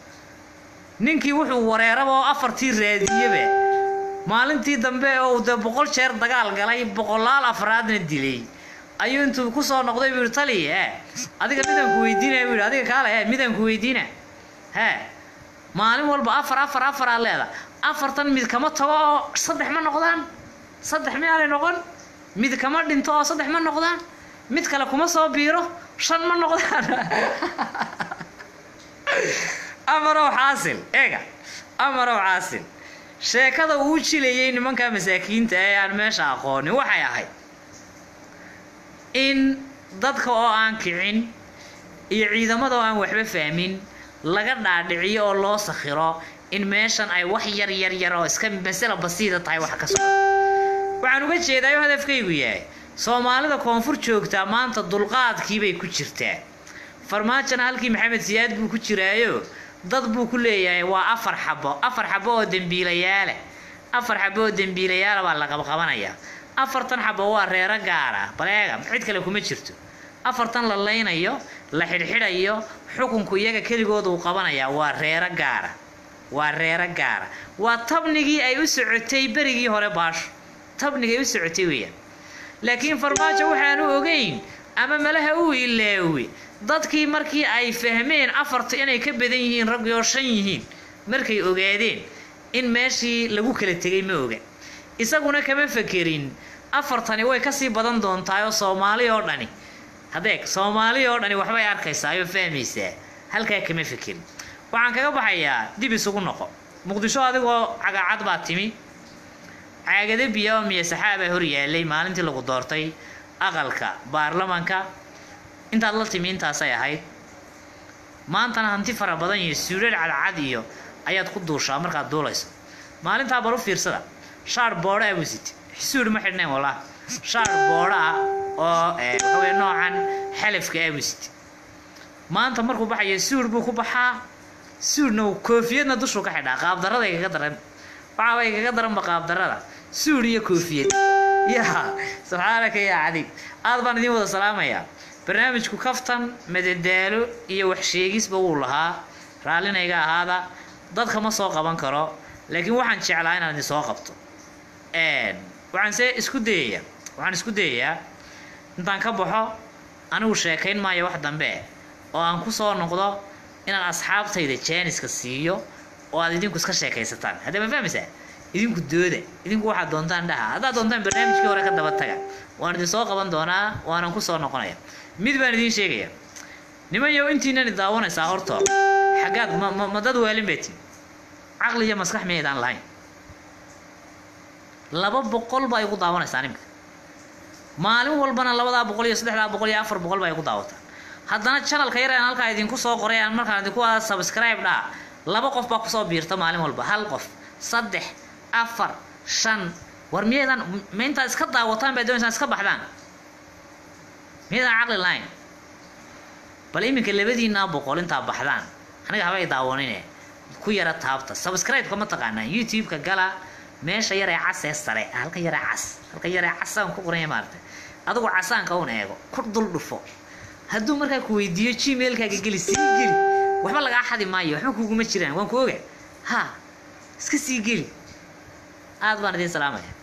ninkii wuxuu wareeraba oo afartii raadiyeba maalintii dambe oo uu dee boqol jeer dagaal galay boqolaal afraadna dilay ayuu intuu kusoo noqday buu yihi tali e adiga midaan ku weydiinaya buu yihi adiga kaale e midaan ku weydiina hee maalin walba afar afar afar aad leeda afartan mid kama tago oo saddex ma noqdaan saddex miyaanay noqon mid kama dhinto oo saddex ma noqdaan mid kale kuma soo biiro shan ma noqdaan amarow xaasil eega amarow xaasil sheekada uu jilayay nimanka masaakiinta ee aan meesha aqoonin waxay ahayd in dadka oo aan kicin iyo ciidamada oo aan waxba fahmin laga dhaadhiciyo oo loo sakhiro in meeshan ay wax yar yar yar oo iska masala basiida tahay wax ka socdo waxaan uga jeedaayo hadafkaygu yahay soomaalida koonfur joogtaa maanta dulqaadkiibay ku jirtaa farmaajona halkii maxamed siyaad buu ku jiraayo dad buu ku leeyahay waa afar xabo afar xabo oo dembiilayaala afar xabo oo dembiilayaala baa la qabqabanayaa afartan xabo waa reero gaara baleega cid kale kuma jirto afartan la laynayo la xidhxidhayo xukunku iyaga keligooda uu qabanayaa waa reero gaara waa reero gaara waa tabnigii ay u socotay berigii hore baasho tabnigay u socotay weeyaan laakiin farmaajo waxaanu ogeyn ama malaha uu ilaawi dadkii markii ay fahmeen afarta inay ka badan yihiin raggii oo shan yihiin markay ogaadeen in meeshii lagu kala tegay ma oga isaguna kama fakerin afartani way kasii badan doontaayoo soomaali oo dhani hadeeg soomaali oo dhani waxbay arkaysaa oo fahmaysaa halkaa kama fekerin waxaan kaga baxayaa dib isugu noqo muqdisho adigoo cagaacad baa timi caagado biya oo miya saxaabaa hor yaalay maalintii lagu doortay aqalka baarlamanka intaad la timi intaasay ahayd maantana hanti fara badan iyo suudhadh cadcad iyo ayaad ku duushaa markaad duulayso maalintaa bal u fiirsada shaar boodha ah buu sitay suudh ma xidhnayn wallah shaar boodha ah oo waxaweye noocan xalafka ah buu sitay maanta markuu baxayo suudh buu ku baxaa suudhna uu koofiyadna dushuu ka xidhaa qaabdarada igaga daran waxaaba igaga daranba qaabdarada suudh iyo koofiyad ya subxaanaka yaa cadiib aad baan idiin wada salaamayaa barnaamijku kaftan madadaalo iyo waxsheegisba wuu lahaa raallinayga ahaada dadka ma soo qaban karo laakiin waxaan jeclaa inaan idin soo qabto waxaan se isku dayayaa waxaan isku dayayaa intaan ka baxo anigu sheekayn maayo wax dambe oo aan ku soo noqdo inaan asxaabtayda jaaniska siiyo oo aad idinku iska sheekaysataan haddee ma fahmaysaa idinku dooda idinku waxaad doontaan dhaha haddaad doontaan barnaamijkii hore ka daba taga waan idin soo qaban doonaa waanan ku soo noqonaya mid baan idiin sheegaya niman yow intiinani daawanaysaa hortoo xaggaad ma ma ma dad waalin bay tii caqli iyo maskax miyaydaan lahayn laba boqol baa igu daawanaysaa nimka maalin walbana labadaa boqol iyo saddexdaa boqol iyo afar boqol baa igu daawataa haddana channelka yar aan halkaa idinku soo qoray aan markaan idinku wada subscribe dhaha laba qof baa kusoo biirta maalin walba hal qof saddex afar shan war miyaydaan ma intaad iska daawataan baa doonaysaan iska baxdaan miyaydaan caqli lahayn bal iminka labadiinaa boqol intaa baxdaan aniga habay daawanine ku yara taabta subscribe-ka ma taqaanaa youtube-ka gala meesha yaree cas ee sare halka yaree cas halka yaree casaan ku qoranya maarata adigu casaanka un eego ku dul dhufo hadduu markaa ku weydiiyo gmailkaaga geli sii geli waxba lagaa xadi maayo waxba kuguma jiraan waan ku oga ha iska sii geli aad baan idiin salaamaya